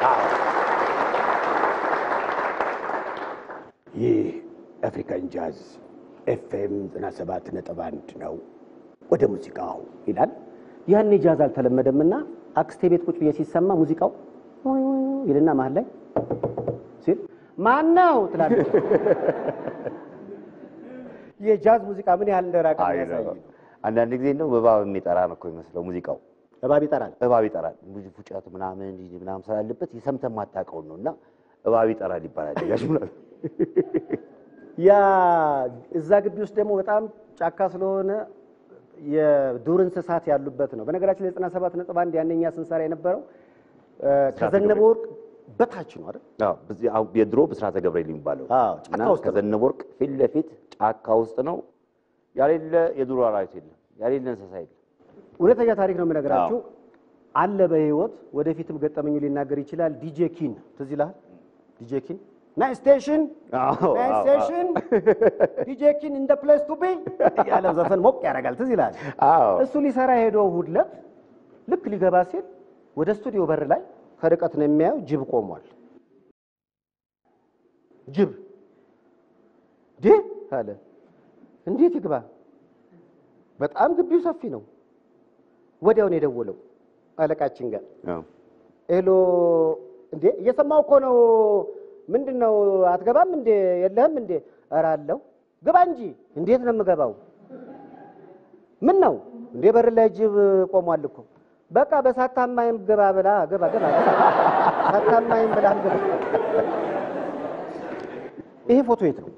ይህ አፍሪካን ጃዝ ኤፍኤም 97 ነጥብ አንድ ነው። ወደ ሙዚቃው ይላል። ያኔ ጃዝ አልተለመደምና አክስቴ ቤት ቁጭ ብዬ ሲሰማ ሙዚቃው ይልና መሀል ላይ ሲል ማን ነው ትላለች። የጃዝ ሙዚቃ ምን ያህል እንደራቀ አይ የሚያሳይ ነው። ነው። አንዳንድ ጊዜ ነው እባብ የሚጠራ ነው እኮ የሚመስለው ሙዚቃው። እባብ ይጠራል። እባብ ይጠራል ብዙ ፉጨት ምናምን እንዲህ ምናምን ስላለበት የሰምተህ የማታውቀውን ነው እና እባብ ይጠራል ይባላል። ጋሽ ሙላቱ ያ እዛ ግቢ ውስጥ ደግሞ በጣም ጫካ ስለሆነ የዱር እንስሳት ያሉበት ነው። በነገራችን ላይ ዘጠና ሰባት ነጥብ አንድ ያነኛ ስንሰራ የነበረው እ፣ ከዘነበ ወርቅ በታች ነው አይደል? አዎ፣ በዚህ አሁን የድሮ ብስራተ ገብርኤል የሚባለው አዎ፣ ጫካ እና ውስጥ ነው። ከዘነበ ወርቅ ፊት ለፊት ጫካ ውስጥ ነው። ያሌለ የዱር አራዊት የለም፣ ያሌለ እንስሳ የለም። እውነተኛ ታሪክ ነው የምነግራችሁ። አለ በህይወት ወደፊትም ገጠመኙ ሊናገር ይችላል። ዲጄ ኪን ትዝ ይልሃል? ዲጄ ኪን ናይ ስቴሽን አዎ፣ ናይ አዎ፣ ስቴሽን ዲጄ ኪን ኢን ደ ፕሌስ ቱ ቢ ያለ ዘፈን ሞቅ ያደርጋል። ትዝ ይልሃል? አዎ። እሱ ሊሰራ ሄዶ እሑድ ዕለት ልክ ሊገባ ሲል ወደ ስቱዲዮ በር ላይ ከርቀት ነው የሚያየው ጅብ ቆሟል። ጅብ ዴ አለ። እንዴት ይግባ? በጣም ግቢው ሰፊ ነው። ወዲያው ነው የደወለው አለቃችን ጋር አዎ። ሄሎ፣ እንዴ እየሰማው እኮ ነው። ምንድን ነው አትገባም እንዴ? የለህም እንዴ? ኧረ አለሁ። ግባ እንጂ። እንዴት ነው የምገባው? ምን ነው እንዴ? በር ላይ ጅብ ቆሟል እኮ። በቃ በሳታማይም ግባ ብላ ግባ ግባ ግባ። ሳታማይም ብላ ግባ። ይሄ ፎቶ የት ነው?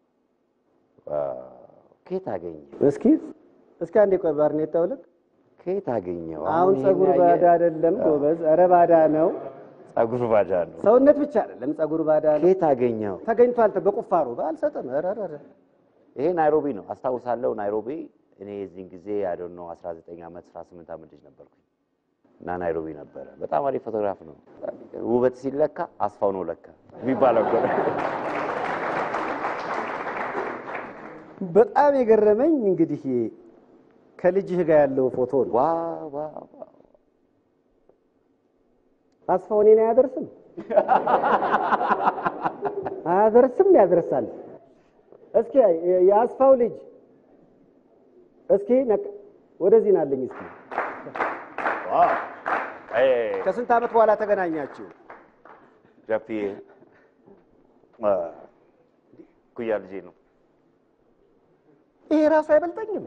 ከየት አገኘው? እስኪ እስኪ አንዴ ቆይ፣ ባርኔጣው ልክ ከየት አገኘው? አሁን ይሄን ፀጉር ያየ- ባዳ አይደለም ጎበዝ፣ ኧረ ባዳ ነው። ፀጉር ባዳ ነው። ሰውነት ብቻ አይደለም ፀጉር ባዳ ነው። ከየት አገኘው? ተገኝቷል በቁፋሮ አልሰጥም። ኧረ ኧረ ኧረ ይሄ ናይሮቢ ነው አስታውሳለሁ። ናይሮቢ እኔ የዚህን ጊዜ አይዶን ነው 19 ዓመት 18 ዓመት ልጅ ነበርኩኝ እና ናይሮቢ ነበረ። በጣም አሪፍ ፎቶግራፍ ነው። ውበት ሲለካ አስፋው ነው ለካ የሚባለው እኮ ነው። በጣም የገረመኝ እንግዲህ ከልጅህ ጋር ያለው ፎቶ ነው። ዋ ዋ ዋ አስፋው እኔን አያደርስም አያደርስም ያደርሳል። እስኪ የ- የአስፋው ልጅ እስኪ ነቅ- ወደዚህ ናለኝ እስኪ አይ ከስንት ዓመት በኋላ ተገናኛችሁ? ጃፒዬ አ፣ ኩያ ልጄ ነው። ይሄ ራሱ አይበልጠኝም።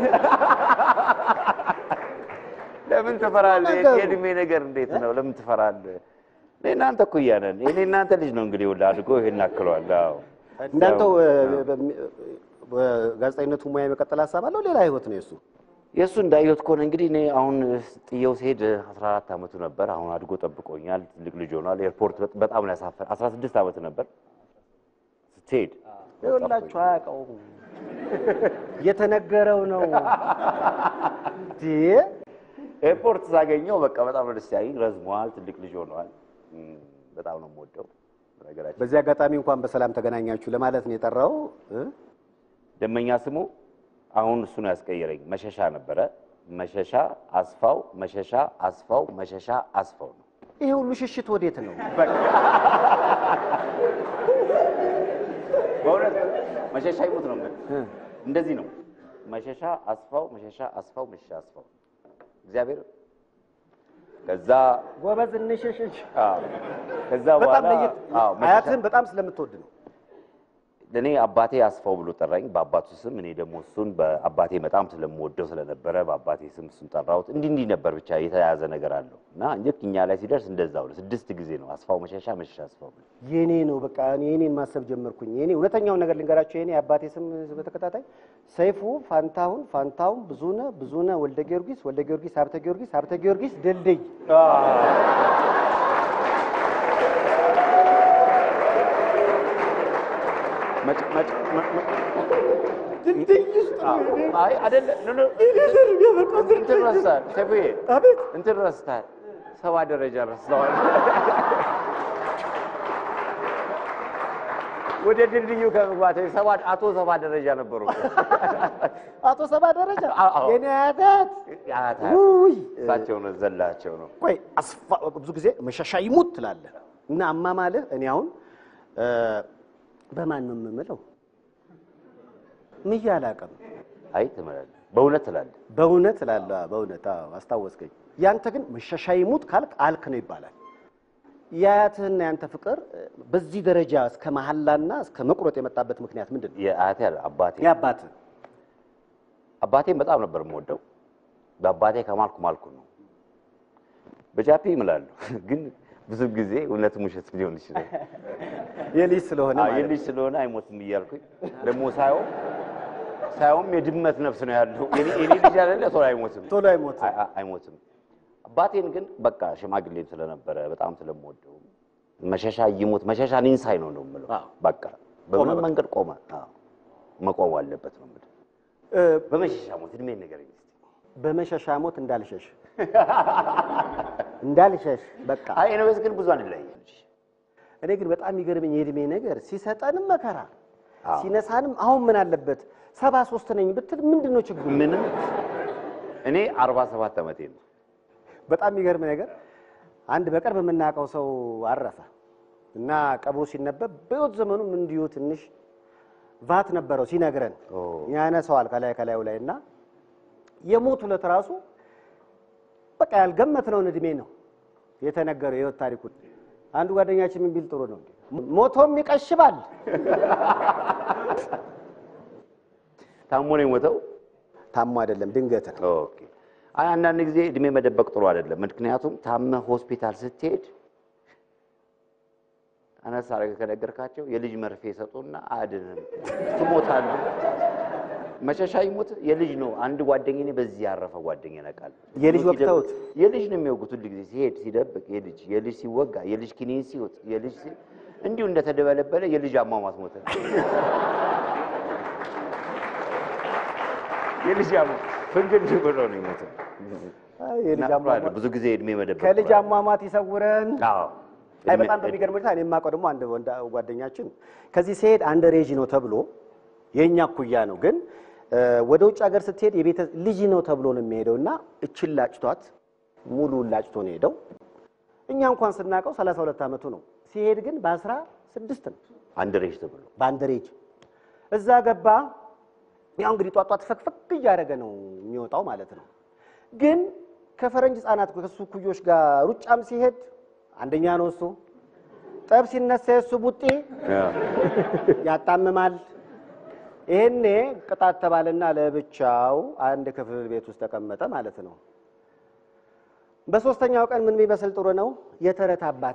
ለምን ትፈራለህ? ነገሩ። የእድሜ ነገር እንዴት ነው? ለምን ትፈራለህ? እኔ እናንተ እኩያ ነን። እኔ እናንተ ልጅ ነው እንግዲህ ወላ አድጎ ይሄን አክሏል። አዎ እንዳንተው ያው፣ እ፣ በሚ- በጋዜጠኝነቱ ሙያ የመቀጠል ሀሳብ አለው። ሌላ ህይወት ነው የሱ። የእሱ እንዳየሁት ከሆነ እንግዲህ እኔ አሁን ጥየው ሲሄድ 14 ዓመቱ ነበር። አሁን አድጎ ጠብቆኛል። ትልቅ ልጅ ሆኗል። ኤርፖርት በ- በጣም ነው ያሳፈር። 16 ዓመት ነበር ስትሄድ ይኸውላችሁ አያውቀውም። እየተነገረው ነው እንዴ? ኤርፖርት ሳገኘው በቃ በጣም ነው ደስ ያለኝ። ረዝሟል። ትልቅ ልጅ ሆኗል። እም፣ በጣም ነው የምወደው ነገራችን በዚህ አጋጣሚ እንኳን በሰላም ተገናኛችሁ ለማለት ነው የጠራው እ? ደመኛ ስሙ አሁን እሱ ነው ያስቀየረኝ። መሸሻ ነበረ። መሸሻ አስፋው፣ መሸሻ አስፋው፣ መሸሻ አስፋው ነው። ይሄ ሁሉ ሽሽት ወዴት ነው? በእውነት መሸሻ ይሙት ነው የምልህ። እ? እንደዚህ ነው። መሸሻ አስፋው፣ መሸሻ አስፋው፣ መሸሻ አስፋው። እግዚአብሔር ከዛ ጎበዝ እንሽሽሽ። አዎ፣ ከዛ በጣም በኋላ ለየት አዎ፣ መሸሻ- አያትህን በጣም ስለምትወድ ነው። እኔ አባቴ አስፋው ብሎ ጠራኝ በአባቱ ስም። እኔ ደግሞ እሱን በአባቴ በጣም ስለምወደው ስለነበረ በአባቴ ስም እሱን ጠራሁት። እንዲህ እንዲህ ነበር ብቻ የተያያዘ ነገር አለው እና ልክ እኛ ላይ ሲደርስ እንደዛው ነው። ስድስት ጊዜ ነው አስፋው መሸሻ መሸሻ አስፋው ብሎ የኔ ነው በቃ እኔ የኔን ማሰብ ጀመርኩኝ። የኔ እውነተኛውን ነገር ልንገራቸው። የኔ አባቴ ስም በተከታታይ ሰይፉ ፋንታሁን፣ ፋንታሁን ብዙነ፣ ብዙነ ወልደ ጊዮርጊስ፣ ወልደ ጊዮርጊስ ሀብተ ጊዮርጊስ፣ ሀብተ ጊዮርጊስ ድልድይ። መጭ- መጭ- መ- መ- አዎ። አይ አይደለ ኖ ኖ እንትን ረስተሃል ሰይፉዬ፣ አቤት እንትን ረስተሃል። ሰባ ደረጃ ረስተዋል። ወደ ድልድዩ ከመግባት ሰባ አቶ ሰባ ደረጃ ነበሩ። አቶ ሰባ ደረጃ አዎ፣ አዎ። የኔ አያት ያታ ውይ እሳቸው ነው ዘላቸው ነው። ቆይ አስፋ ብዙ ጊዜ መሸሻ ይሙት ትላለህ እና አማማልህ እኔ አሁን እ፣ በማን ነው የምምለው? ምዬ አላውቅም። አይ ትምላለህ፣ በእውነት ትላለህ። በእውነት እላለሁ። በእውነት አዎ፣ አስታወስከኝ። ያንተ ግን መሸሻ ይሙት ካልክ አልክ ነው ይባላል። የአያትህና ያንተ ፍቅር እ፣ በዚህ ደረጃ እስከ መሐላና እስከ መቁረጥ የመጣበት ምክንያት ምንድን ነው? የአያቴ አለ አባቴ የአባትህ አባቴን በጣም ነበር የምወደው። በአባቴ ከማልኩ ማልኩ ነው። በጃፒ እምላለሁ ግን ብዙ ጊዜ እውነትም ውሸት ሊሆን ይችላል። የልጅ ስለሆነ አዎ፣ ማለት ነው። የልጅ ስለሆነ አይሞትም እያልኩኝ ደግሞ ሳየው ሳየውም የድመት ነፍስ ነው ያለው። የኔ የኔ ልጅ አይደለ ቶሎ አይሞትም ቶሎ አይሞትም። አይ- አይ- አይሞትም። አባቴን ግን በቃ ሽማግሌም ስለነበረ በጣም ስለምወደው መሸሻ ይሞት መሸሻ ኒንሳይ ነው ነው የምለው። አዎ። በቃ በምን በቃ። መንገድ ቆመ? አዎ መቆም አለበት ነው የምልህ። እ፣ በመሸሻ ሞት እድሜ ነገር በመሸሻ ሞት እንዳልሸሽ እንዳልሸሽ በቃ አይ ኤኒዌይስ ግን ብዙ አንለያይም። እኔ ግን በጣም የሚገርመኝ የእድሜ ነገር ሲሰጠንም መከራ አዎ። ሲነሳንም አሁን ምን አለበት ሰባ ሶስት ነኝ ብትል ምንድን ነው ችግሩ? ምንም እኔ 47 ዓመቴ ነው። በጣም የሚገርም ነገር አንድ በቅርብ የምናውቀው ሰው አረፈ እና ቀብሩ ሲነበብ በሕይወት ዘመኑም እንዲሁ ትንሽ ቫት ነበረው ሲነግረን ኦ። ያነሰዋል ከላይ ከላዩ ላይ እና የሞት ዕለት ራሱ በቃ ያልገመትነውን እድሜ ነው የተነገረው የህይወት ታሪኩን። አንዱ ጓደኛችን ምን ቢል ጥሩ ነው ሞቶም ይቀሽባል። ታሞ ነው የሞተው። ታሞ አይደለም ድንገት ነው። ኦኬ። አይ አንዳንድ ጊዜ እድሜ መደበቅ ጥሩ አይደለም። ምክንያቱም ታመህ ሆስፒታል ስትሄድ አነስ አድርገህ ከነገርካቸው የልጅ መርፌ ይሰጡና አያድንህም፣ ትሞታለህ። መሸሻ ይሞት የልጅ ነው። አንድ ጓደኛዬ እኔ በዚህ ያረፈ ጓደኛ ነቃል የልጅ ወቅተውት? የልጅ ነው የሚወጉት ሁሉ ጊዜ ሲሄድ ሲደብቅ የልጅ የልጅ ሲወጋ የልጅ ኪኒን ሲወጥ የልጅ ሲ- እንዲሁ እንደተደበለበለ የልጅ አሟሟት ሞተ። የልጅ አሟ ፍንግል ብሎ ነው የሞተው። አይ የልጅ እና አሟሟት ብዙ ጊዜ እድሜ መደበቅ ከልጅ ጥሩ አሟሟት ይሰውረን። አዎ አይ እድሜ- በጣም በሚገርም ሁኔታ እኔ የማውቀው ደግሞ አንድ ወንድ ጓደኛችን ከዚህ ሲሄድ አንድ ሬጅ ነው ተብሎ የእኛ እኩያ ነው፣ ግን እ፣ ወደ ውጭ ሀገር ስትሄድ የቤተ ልጅ ነው ተብሎ ነው የሚሄደው እና እችን ላጭቷት ሙሉውን ላጭቶ ነው ሄደው። እኛ እንኳን ስናውቀው 32 ዓመቱ ነው። ሲሄድ ግን በአስራ ስድስት ነው አንድ ሬጅ ተብሎ በአንድ ሬጅ እዛ ገባ። ያው እንግዲህ ጧጧት ፈክፈክ እያደረገ ነው የሚወጣው ማለት ነው። ግን ከፈረንጅ ህጻናት ከሱ ኩዮች ጋር ሩጫም ሲሄድ አንደኛ ነው እሱ። ጠብ ሲነሳ የሱ ቡጢ ያጣምማል። ይሄኔ ቅጣት ተባለና ለብቻው አንድ ክፍል ቤት ውስጥ ተቀመጠ ማለት ነው። በሶስተኛው ቀን ምን ቢመስል ጥሩ ነው? የተረት አባት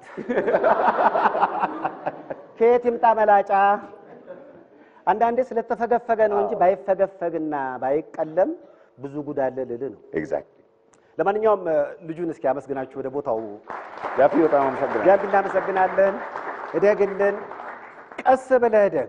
ከየት ይምጣ መላጫ። አንዳንዴ ስለተፈገፈገ ነው እንጂ ባይፈገፈግና ባይቀለም ብዙ ጉድ አለ ልልህ ነው። ኤግዛክትሊ ለማንኛውም እ፣ ልጁን እስኪ አመስግናችሁ ወደ ቦታው ያፊ በጣም አመሰግናለሁ። ቢያንድ እናመሰግናለን። እደግልን፣ ቀስ ብለህ እደግ።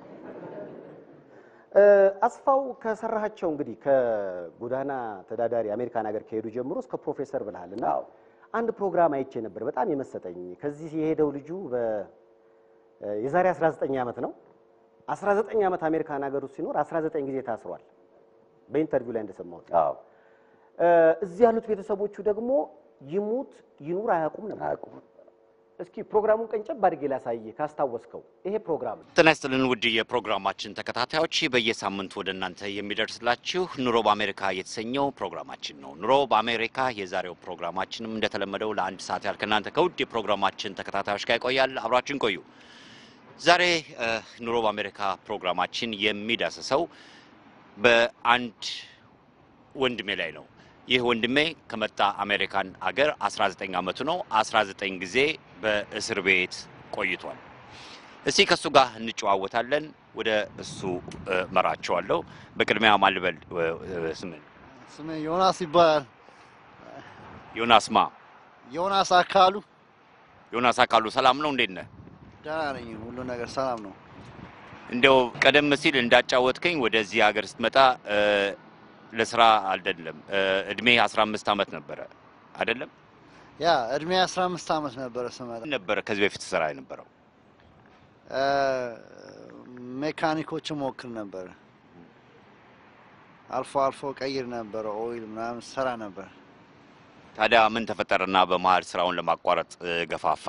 እ፣ አስፋው ከሰራሃቸው እንግዲህ ከጎዳና ተዳዳሪ አሜሪካን ሀገር ከሄዱ ጀምሮ እስከ ፕሮፌሰር ብልሃል እና አዎ። አንድ ፕሮግራም አይቼ ነበር በጣም የመሰጠኝ። ከዚህ የሄደው ልጁ በ እ፣ የዛሬ 19 ዓመት ነው። 19 ዓመት አሜሪካን ሀገር ውስጥ ሲኖር 19 ጊዜ ታስሯል። በኢንተርቪው ላይ እንደሰማሁት አዎ እ፣ እዚህ ያሉት ቤተሰቦቹ ደግሞ ይሙት ይኑር አያውቁም ነበር። አያውቁም። እስኪ ፕሮግራሙን ቀንጨብ አድርጌ ላሳይህ ካስታወስከው። ይሄ ፕሮግራም ነው። ጤና ይስጥልን ውድ የፕሮግራማችን ተከታታዮች፣ በየሳምንቱ ወደ እናንተ የሚደርስላችሁ ኑሮ በአሜሪካ የተሰኘው ፕሮግራማችን ነው። ኑሮ በአሜሪካ የዛሬው ፕሮግራማችንም እንደተለመደው ለአንድ ሰዓት ያህል ከእናንተ ከውድ የፕሮግራማችን ተከታታዮች ጋር ይቆያል። አብራችን ቆዩ። ዛሬ እ፣ ኑሮ በአሜሪካ ፕሮግራማችን የሚዳስሰው በአንድ ወንድሜ ላይ ነው። ይህ ወንድሜ ከመጣ አሜሪካን አገር 19 ዓመቱ ነው። 19 ጊዜ በእስር ቤት ቆይቷል። እስቲ ከእሱ ጋር እንጨዋወታለን። ወደ እሱ እ፣ መራቸዋለሁ። በቅድሚያ ማልበል ስምን ስሜ ዮናስ ይባላል። ዮናስ ማ ዮናስ አካሉ። ዮናስ አካሉ ሰላም ነው? እንዴት ነህ? ደህና ነኝ። ሁሉ ነገር ሰላም ነው። እንደው ቀደም ሲል እንዳጫወትከኝ ወደዚህ ሀገር ስትመጣ እ፣ ለስራ አይደለም እ፣ እድሜ 15 ዓመት ነበረ አይደለም? ያ እድሜ 15 ዓመት ነበረ ስመጣ ነበረ ከዚህ በፊት ስራ የነበረው እ፣ ሜካኒኮች ሞክር ነበረ። አልፎ አልፎ ቀይር ነበረ። ኦይል ምናምን ሰራ ነበር። ታዲያ ምን ተፈጠረና በመሀል ስራውን ለማቋረጥ እ፣ ገፋፋ?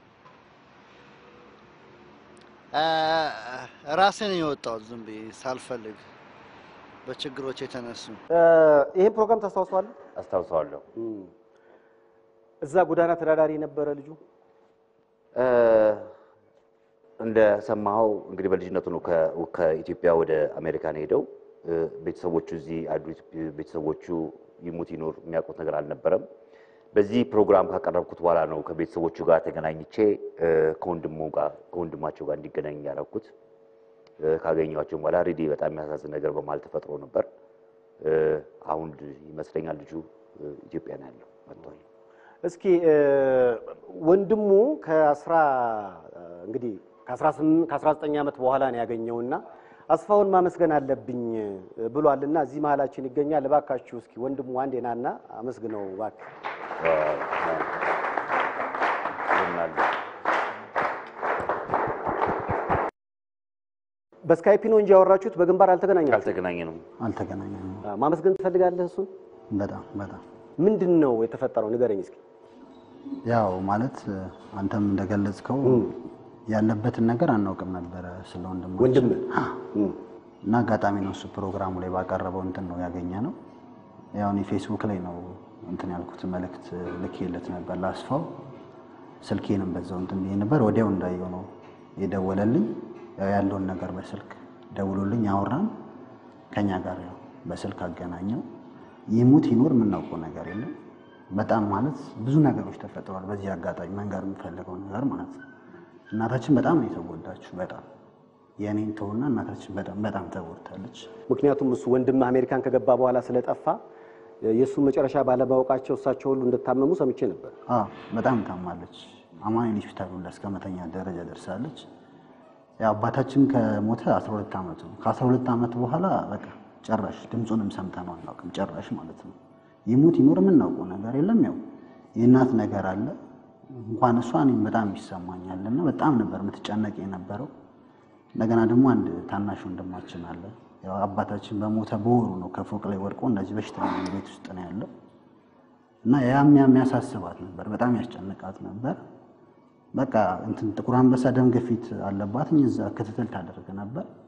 እ፣ ራሴን የወጣሁት ዝም ብዬ ሳልፈልግ በችግሮች የተነሱ እ፣ ይሄን ፕሮግራም ታስታውሰዋለህ? አስታውሰዋለሁ። እዛ ጎዳና ተዳዳሪ የነበረ ልጁ እ፣ እንደሰማኸው እንግዲህ በልጅነቱ ነው ከ- ከኢትዮጵያ ወደ አሜሪካን ሄደው እ፣ ቤተሰቦቹ እዚህ ያሉ ቤተሰቦቹ ይሙት ይኖር የሚያውቁት ነገር አልነበረም። በዚህ ፕሮግራም ካቀረብኩት በኋላ ነው ከቤተሰቦቹ ጋር ተገናኝቼ እ፣ ከወንድሙ ጋር ከወንድማቸው ጋር እንዲገናኝ ያደረኩት። እ፣ ካገኘኋቸው በኋላ ሬዲ በጣም የሚያሳዝን ነገር በመሀል ተፈጥሮ ነበር። እ፣ አሁን ይመስለኛል ልጁ እ፣ ኢትዮጵያ ነው ያለው መጥቷል። እስኪ እ፣ ወንድሙ ከአስራ እንግዲህ ከ18 ከ19 ዓመት በኋላ ነው ያገኘውና አስፋውን ማመስገን አለብኝ ብሏልና እዚህ መሀላችን ይገኛል። እባካችሁ እስኪ ወንድሙ አንዴ ናና አመስግነው እባክህ። በስካይፒ ነው እንጂ ያወራችሁት በግንባር አልተገናኛችሁም። አልተገናኘንም። አልተገናኘንም። አ፣ ማመስገን ትፈልጋለህ? እሱን በጣም በጣም ምንድን ነው የተፈጠረው? ንገረኝ እስኪ። ያው ማለት አንተም እንደገለጽከው ያለበትን ነገር አናውቅም ነበረ ስለ ወንድማችን ወንድም እና አጋጣሚ ነው እሱ ፕሮግራሙ ላይ ባቀረበው እንትን ነው ያገኘ ነው። ያው እኔ ፌስቡክ ላይ ነው እንትን ያልኩት መልእክት ልኬለት ነበር ላስፋው። ስልኬንም በዛው እንትን ብዬ ነበር። ወዲያው እንዳየው ነው የደወለልኝ። ያው ያለውን ነገር በስልክ ደውሎልኝ አወራን። ከኛ ጋር ያው በስልክ አገናኘው። ይሙት ይኖር የምናውቀው ነገር የለም። በጣም ማለት ብዙ ነገሮች ተፈጥረዋል። በዚህ አጋጣሚ መንገር የምፈልገው ነገር ማለት ነው እናታችን በጣም ነው የተጎዳችው። በጣም የእኔን ተውና እናታችን በጣም በጣም ተጎድታለች። ምክንያቱም እሱ ወንድምህ አሜሪካን ከገባ በኋላ ስለጠፋ የእሱን መጨረሻ ባለማወቃቸው እሳቸው ሁሉ እንደታመሙ ሰምቼ ነበር። አዎ በጣም ታማለች። አማኑኤል ሆስፒታል ሁላ እስከ መተኛ ደረጃ ደርሳለች። ያው አባታችን ከሞተ 12 ዓመቱ ነው። ከ12 ዓመት በኋላ በቃ ጨራሽ ድምፁንም ሰምተነው አናውቅም። ጨራሽ ማለት ነው። ይሙት ይኖር የምናውቀው ነገር የለም። ያው የእናት ነገር አለ። እንኳን እሷ እኔም በጣም ይሰማኛል እና በጣም ነበር የምትጨነቅ የነበረው። እንደገና ደግሞ አንድ ታናሽ ወንድማችን አለ። ያው አባታችን በሞተ በወሩ ነው ከፎቅ ላይ ወድቆ እንደዚህ በሽተኛ ቤት ውስጥ ነው ያለው እና ያም ያም ያሳስባት ነበር፣ በጣም ያስጨንቃት ነበር። በቃ እንትን ጥቁር አንበሳ ደም ግፊት አለባት፣ እዛ ክትትል ታደርግ ነበር።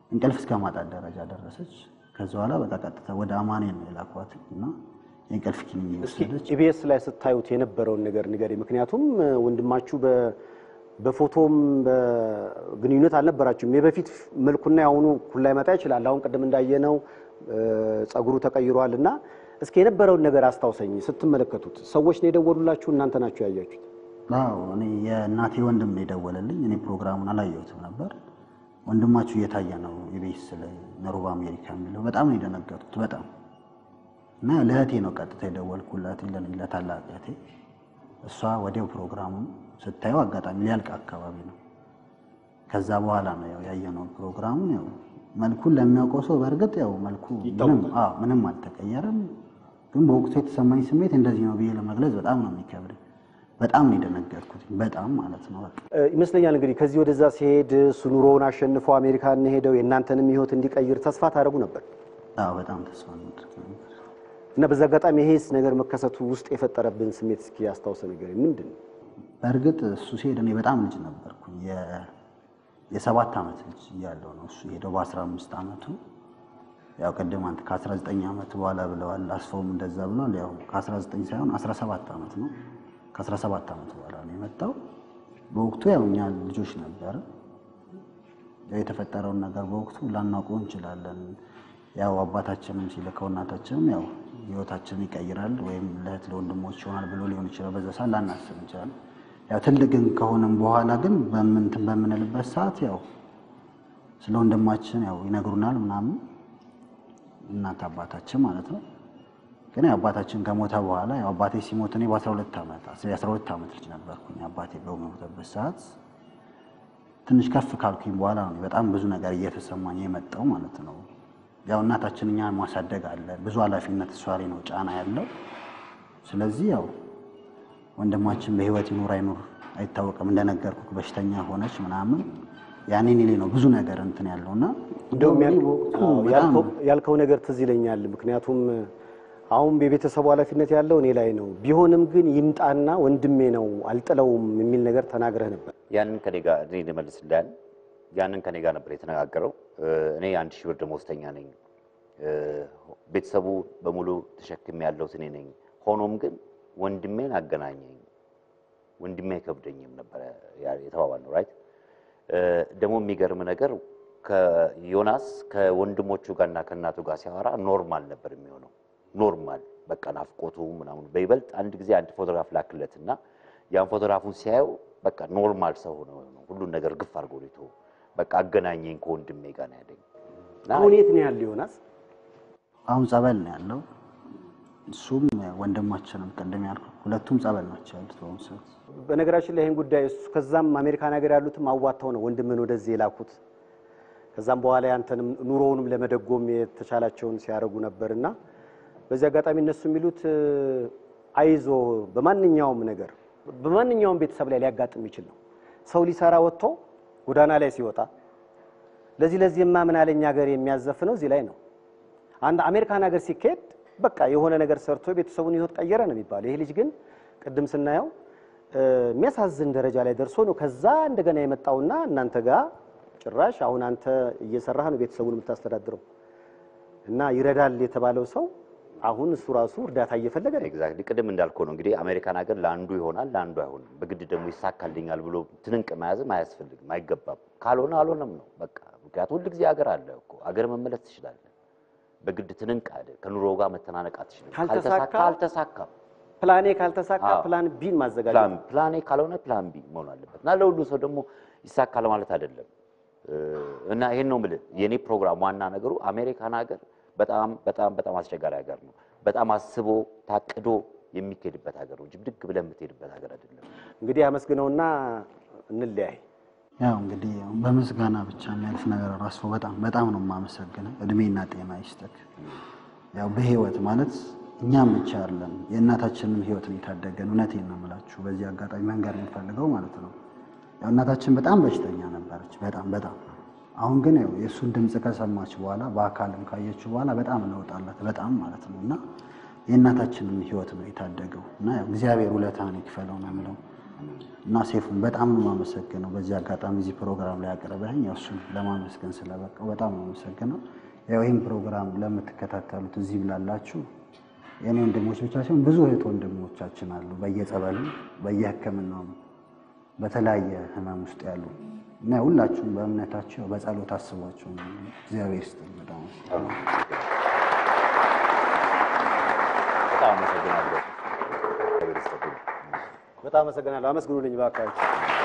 እንቅልፍ እስከ ማጣት ደረጃ ደረሰች። ከዛ በኋላ በቃ ቀጥታ ወደ አማኑኤል ነው የላኳት እና የእንቅልፍ ኪኒን እስኪ የወሰደች ኢቢኤስ ላይ ስታዩት የነበረውን ነገር ንገሪ። ምክንያቱም እ፣ ወንድማችሁ በ- በፎቶም በግንኙነት አልነበራችሁም። የበፊት መልኩና የአሁኑ እኩል ላይመጣ ይችላል። አሁን ቅድም እንዳየነው እ፣ ጸጉሩ ተቀይሯል እና እስኪ የነበረውን ነገር አስታውሰኝ። ስትመለከቱት ሰዎች ነው የደወሉላችሁ? እናንተ ናችሁ ያያችሁት? አዎ እኔ የእናቴ ወንድም ነው የደወለልኝ። እኔ ፕሮግራሙን አላየሁትም ነበር። ወንድማችሁ እየታየ ነው ኢቢኤስ ላይ ነሩብ አሜሪካ የሚለው በጣም ነው የደነገጥኩት። በጣም እና ለእህቴ ነው ቀጥታ የደወልኩላት ለኔ ለታላቅ እህቴ። እሷ ወዲያው ፕሮግራሙን ስታየው አጋጣሚ ሊያልቅ አካባቢ ነው። ከዛ በኋላ ነው ያው ያየነው ፕሮግራሙን። ያው መልኩን ለሚያውቀው ሰው በእርግጥ ያው መልኩ ምንም አዎ ምንም አልተቀየረም። ግን በወቅቱ የተሰማኝ ስሜት እንደዚህ ነው ብዬ ለመግለጽ በጣም ነው የሚከብድ። በጣም ነው የደነገጥኩት። በጣም ማለት ነው በቃ እ፣ ይመስለኛል እንግዲህ ከዚህ ወደዛ ሲሄድ እሱ ኑሮውን አሸንፎ አሜሪካን ሄደው የእናንተንም ሕይወት እንዲቀይር ተስፋ ታደርጉ ነበር አዎ በጣም ተስፋ እናደርግ ነበር። እና በዛ አጋጣሚ ይሄስ ነገር መከሰቱ ውስጥ የፈጠረብን ስሜት እስኪ ያስታውሰ ነገር ምንድን ነው? በእርግጥ እሱ ሲሄድ እኔ በጣም ልጅ ነበርኩኝ። የ- የሰባት ዓመት ልጅ እያለሁ ነው እሱ ሄደው በአስራ አምስት ዓመቱ ያው ቅድም አንተ ከአስራ ዘጠኝ ዓመት በኋላ ብለዋል። አስፈውም እንደዛ ብሏል። ያው ከአስራ ዘጠኝ ሳይሆን አስራ ሰባት ዓመት ነው። ከአስራ ሰባት ዓመት በኋላ ነው የመጣው። በወቅቱ ያው እኛ ልጆች ነበር። ያው የተፈጠረውን ነገር በወቅቱ ላናውቀው እንችላለን። ያው አባታችንም ሲልከው እናታችንም ያው ህይወታችንን ይቀይራል ወይም ለእህት ለወንድሞች ይሆናል ብሎ ሊሆን ይችላል። በዛ ሰዓት ላናስብ እንችላለን። ያው ትልቅ ግን ከሆነም በኋላ ግን በምንትን በምንልበት ሰዓት ያው ስለ ወንድማችን ያው ይነግሩናል ምናምን እናት አባታችን ማለት ነው። ግን ያው አባታችን ከሞተ በኋላ ያው አባቴ ሲሞት እኔ በ12 ዓመት የአስራ ሁለት ዓመት ልጅ ነበርኩኝ። አባቴ በሞተበት ሰዓት ትንሽ ከፍ ካልኩኝ በኋላ ነው በጣም ብዙ ነገር እየተሰማኝ የመጣው ማለት ነው። ያው እናታችን እኛን ማሳደግ አለ፣ ብዙ ኃላፊነት እሷ ላይ ነው ጫና ያለው። ስለዚህ ያው ወንድማችን በህይወት ይኑር አይኑር አይታወቅም። እንደነገርኩ በሽተኛ ሆነች ምናምን ያኔ እኔ ላይ ነው ብዙ ነገር እንትን ያለውና እንደውም ያል- በወቅቱ አዎ፣ በጣም ያልከው- ያልከው ነገር ትዝ ይለኛል። ምክንያቱም አሁን የቤተሰቡ ኃላፊነት ያለው እኔ ላይ ነው። ቢሆንም ግን ይምጣና ወንድሜ ነው አልጥለውም የሚል ነገር ተናግረህ ነበር። ያንን ከኔ ጋር እኔ ልመልስልህ ያንን ከኔ ጋር ነበር የተነጋገረው። እ፣ እኔ አንድ ሺህ ብር ደመወዝተኛ ነኝ። እ፣ ቤተሰቡ በሙሉ ተሸክም ያለሁት እኔ ነኝ። ሆኖም ግን ወንድሜን አገናኘኝ፣ ወንድሜ አይከብደኝም ነበረ የተባባል ነው ራይት። ደግሞ የሚገርም ነገር ከዮናስ ከወንድሞቹ ጋርና ከእናቱ ጋር ሲያወራ ኖርማል ነበር የሚሆነው። ኖርማል በቃ ናፍቆቱ ምናምን። በይበልጥ አንድ ጊዜ አንድ ፎቶግራፍ ላክለትና ያን ፎቶግራፉን ሲያየው በቃ ኖርማል ሰው ሆነ ነው ሁሉን ነገር ግፍ አድርጎ ሊቶ በቃ አገናኘኝ ከወንድሜ ጋር ነው ያለኝ። እና አሁን የት ነው ያለ ዮናስ? አሁን ጸበል ነው ያለው። እሱም ወንድማችንም ቅድም ያልኩ ሁለቱም ጸበል ናቸው ያሉት በአሁኑ ሰዓት። በነገራችን ላይ ይህን ጉዳይ እሱ ከዛም አሜሪካን ሀገር ያሉትም አዋጥተው ነው ወንድምን ወደዚህ የላኩት። ከዛም በኋላ ያንተንም ኑሮውንም ለመደጎም የተቻላቸውን ሲያደርጉ ነበርና በዚህ አጋጣሚ እነሱ የሚሉት እ፣ አይዞ በማንኛውም ነገር በማንኛውም ቤተሰብ ላይ ሊያጋጥም ይችል ነው። ሰው ሊሰራ ወጥቶ ጎዳና ላይ ሲወጣ ለዚህ ለዚህማ ምን አለኝ ሀገር የሚያዘፍነው እዚህ ላይ ነው። አንድ አሜሪካን ሀገር ሲካሄድ በቃ የሆነ ነገር ሰርቶ ቤተሰቡን ህይወት ቀየረ ነው የሚባለው። ይሄ ልጅ ግን ቅድም ስናየው እ፣ የሚያሳዝን ደረጃ ላይ ደርሶ ነው ከዛ እንደገና የመጣውና እናንተ ጋር ጭራሽ አሁን አንተ እየሰራህ ነው ቤተሰቡን የምታስተዳድረው እና ይረዳል የተባለው ሰው አሁን እሱ ራሱ እርዳታ እየፈለገ ነው። ኤግዛክትሊ ቅድም እንዳልከው ነው እንግዲህ አሜሪካን ሀገር ለአንዱ ይሆናል ለአንዱ አይሆንም። በግድ ደግሞ ይሳካልኛል ብሎ ትንንቅ መያዝም አያስፈልግም፣ አይገባም። ካልሆነ አልሆነም ነው በቃ። ምክንያቱም ሁል ጊዜ ሀገር አለ እኮ ሀገር መመለስ ትችላለህ። በግድ ትንንቅ አለ ከኑሮ ጋር መተናነቅ አትችልም። ካልተሳካ- ካልተሳካ አልተሳካም። ፕላኔ ካልተሳካ አዎ። ፕላን ቢን ማዘጋጀት ፕላን ፕላን ኤ ካልሆነ ፕላን ቢ መሆን አለበት እና ለሁሉ ሰው ደግሞ ይሳካል ማለት አይደለም። እ፣ እና ይሄን ነው የምልህ የኔ ፕሮግራም ዋና ነገሩ አሜሪካን ሀገር በጣም በጣም በጣም አስቸጋሪ ሀገር ነው። በጣም አስቦ ታቅዶ የሚካሄድበት ሀገር ነው እንጂ ብድግ ብለህ የምትሄድበት ሀገር አይደለም። እንግዲህ አመስግነውና እንለያይ። ያው እንግዲህ በምስጋና ብቻ የሚያልፍ ነገር ራሱ በጣም በጣም ነው የማመሰግነው። እድሜና ጤና ይስጠክ። ያው በህይወት ማለት እኛም ብቻ አይደለም የእናታችንን ህይወት ነው የታደገን። እውነቴን ነው የምላችሁ። በዚህ አጋጣሚ መንገር የምፈልገው ማለት ነው ያው እናታችን በጣም በሽተኛ ነበረች፣ በጣም በጣም አሁን ግን ያው የእሱን ድምፅ ከሰማች በኋላ በአካልም ካየችው በኋላ በጣም ለውጥ አላት፣ በጣም ማለት ነው እና የእናታችንን ህይወት ነው የታደገው እና ያው እግዚአብሔር ውለታን ይክፈለው ነው የምለው። እና ሴፉን በጣም ነው የማመሰግነው። በዚህ አጋጣሚ እዚህ ፕሮግራም ላይ አቅርበህኝ እሱን ለማመስገን ስለበቃው በጣም ነው የማመሰግነው። ያው ይህን ፕሮግራም ለምትከታተሉት እዚህ ላላችሁ የእኔ ወንድሞች ብቻ ሲሆን ብዙ እህት ወንድሞቻችን አሉ፣ በየጸበሉ በየሕክምናውም በተለያየ ህመም ውስጥ ያሉ እና ሁላችሁም በእምነታቸው በጸሎት አስቧቸው። እግዚአብሔር ይስጥልኝ። በጣም በጣም አመሰግናለሁ። እግዚአብሔር ይስጥልኝ። በጣም አመሰግናለሁ። አመስግኑልኝ እባካችሁ።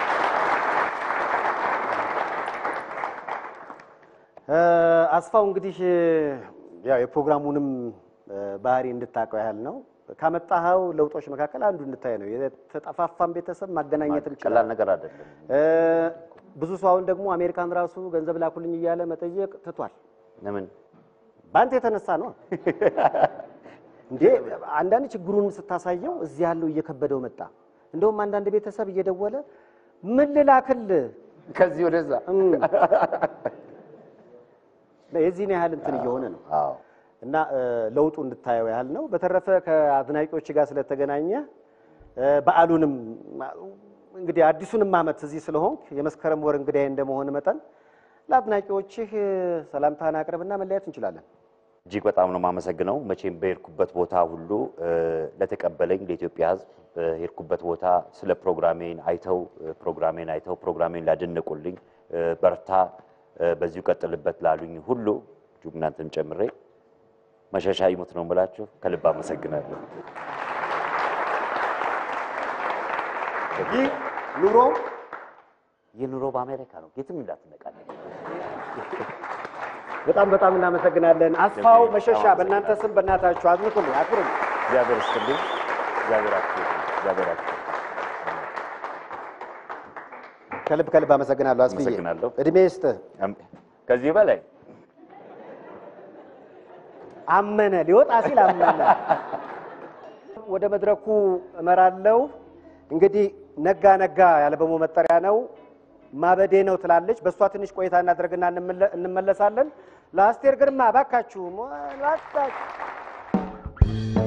እ፣ አስፋው እንግዲህ ያው የፕሮግራሙንም እ፣ ባህሪ እንድታውቀው ያህል ነው። ካመጣኸው ለውጦች መካከል አንዱ እንድታይ ነው። የተጠፋፋን ቤተሰብ ማገናኘት ቀላል እንችላለን። ነገር አይደለም። እ፣ ብዙ ሰው አሁን ደግሞ አሜሪካን ራሱ ገንዘብ ላኩልኝ እያለ መጠየቅ ትቷል። ለምን በአንተ የተነሳ ነው እንዴ? አንዳንድ ችግሩን ስታሳየው እዚህ ያለው እየከበደው መጣ። እንደውም አንዳንድ ቤተሰብ እየደወለ ምን ልላክልህ ከዚህ ወደዛ እም፣ የዚህን ያህል እንትን እየሆነ ነው አዎ እና እ፣ ለውጡ እንድታየው ያህል ነው። በተረፈ ከአድናቂዎች ጋር ስለተገናኘ እ፣ በዓሉንም እንግዲህ አዲሱንም ዓመት እዚህ ስለሆንክ የመስከረም ወር እንግዳዬ እንደመሆን መጠን ለአድናቂዎችህ እ፣ ሰላምታህን አቅርብና መለያየት እንችላለን። እጅግ በጣም ነው የማመሰግነው። መቼም በሄድኩበት ቦታ ሁሉ እ፣ ለተቀበለኝ ለኢትዮጵያ ሕዝብ በሄድኩበት ቦታ ስለ ፕሮግራሜን አይተው እ፣ ፕሮግራሜን አይተው ፕሮግራሜን ላደነቁልኝ እ፣ በርታ፣ እ፣ በዚሁ ቀጥልበት ላሉኝ ሁሉ እጅግ እናንተን ጨምሬ መሸሻ ይሙት ነው የምላችሁ። ከልብ አመሰግናለሁ። ይህ ኑሮ የኑሮ በአሜሪካ ነው። የትም እንዳትነቃለን። በጣም በጣም እናመሰግናለን። አስፋው መሸሻ፣ በእናንተ ስም በእናታችሁ አዝንኩልኝ፣ አክብሩኝ። እግዚአብሔር ይስጥልኝ። እግዚአብሔር አክብር። እግዚአብሔር አክብር። ከልብ ከልብ አመሰግናለሁ። አስፍዬ አመሰግናለሁ። እድሜ ይስጥህ። አም- ከዚህ በላይ አመነ ሊወጣ ሲል አመነ። ወደ መድረኩ እመራለሁ። እንግዲህ ነጋ ነጋ የአልበሙ መጠሪያ ነው። ማበዴ ነው ትላለች። በእሷ ትንሽ ቆይታ እናደርግና እንመለ- እንመለሳለን። ለአስቴር ግርማ እባካችሁ እባካችሁ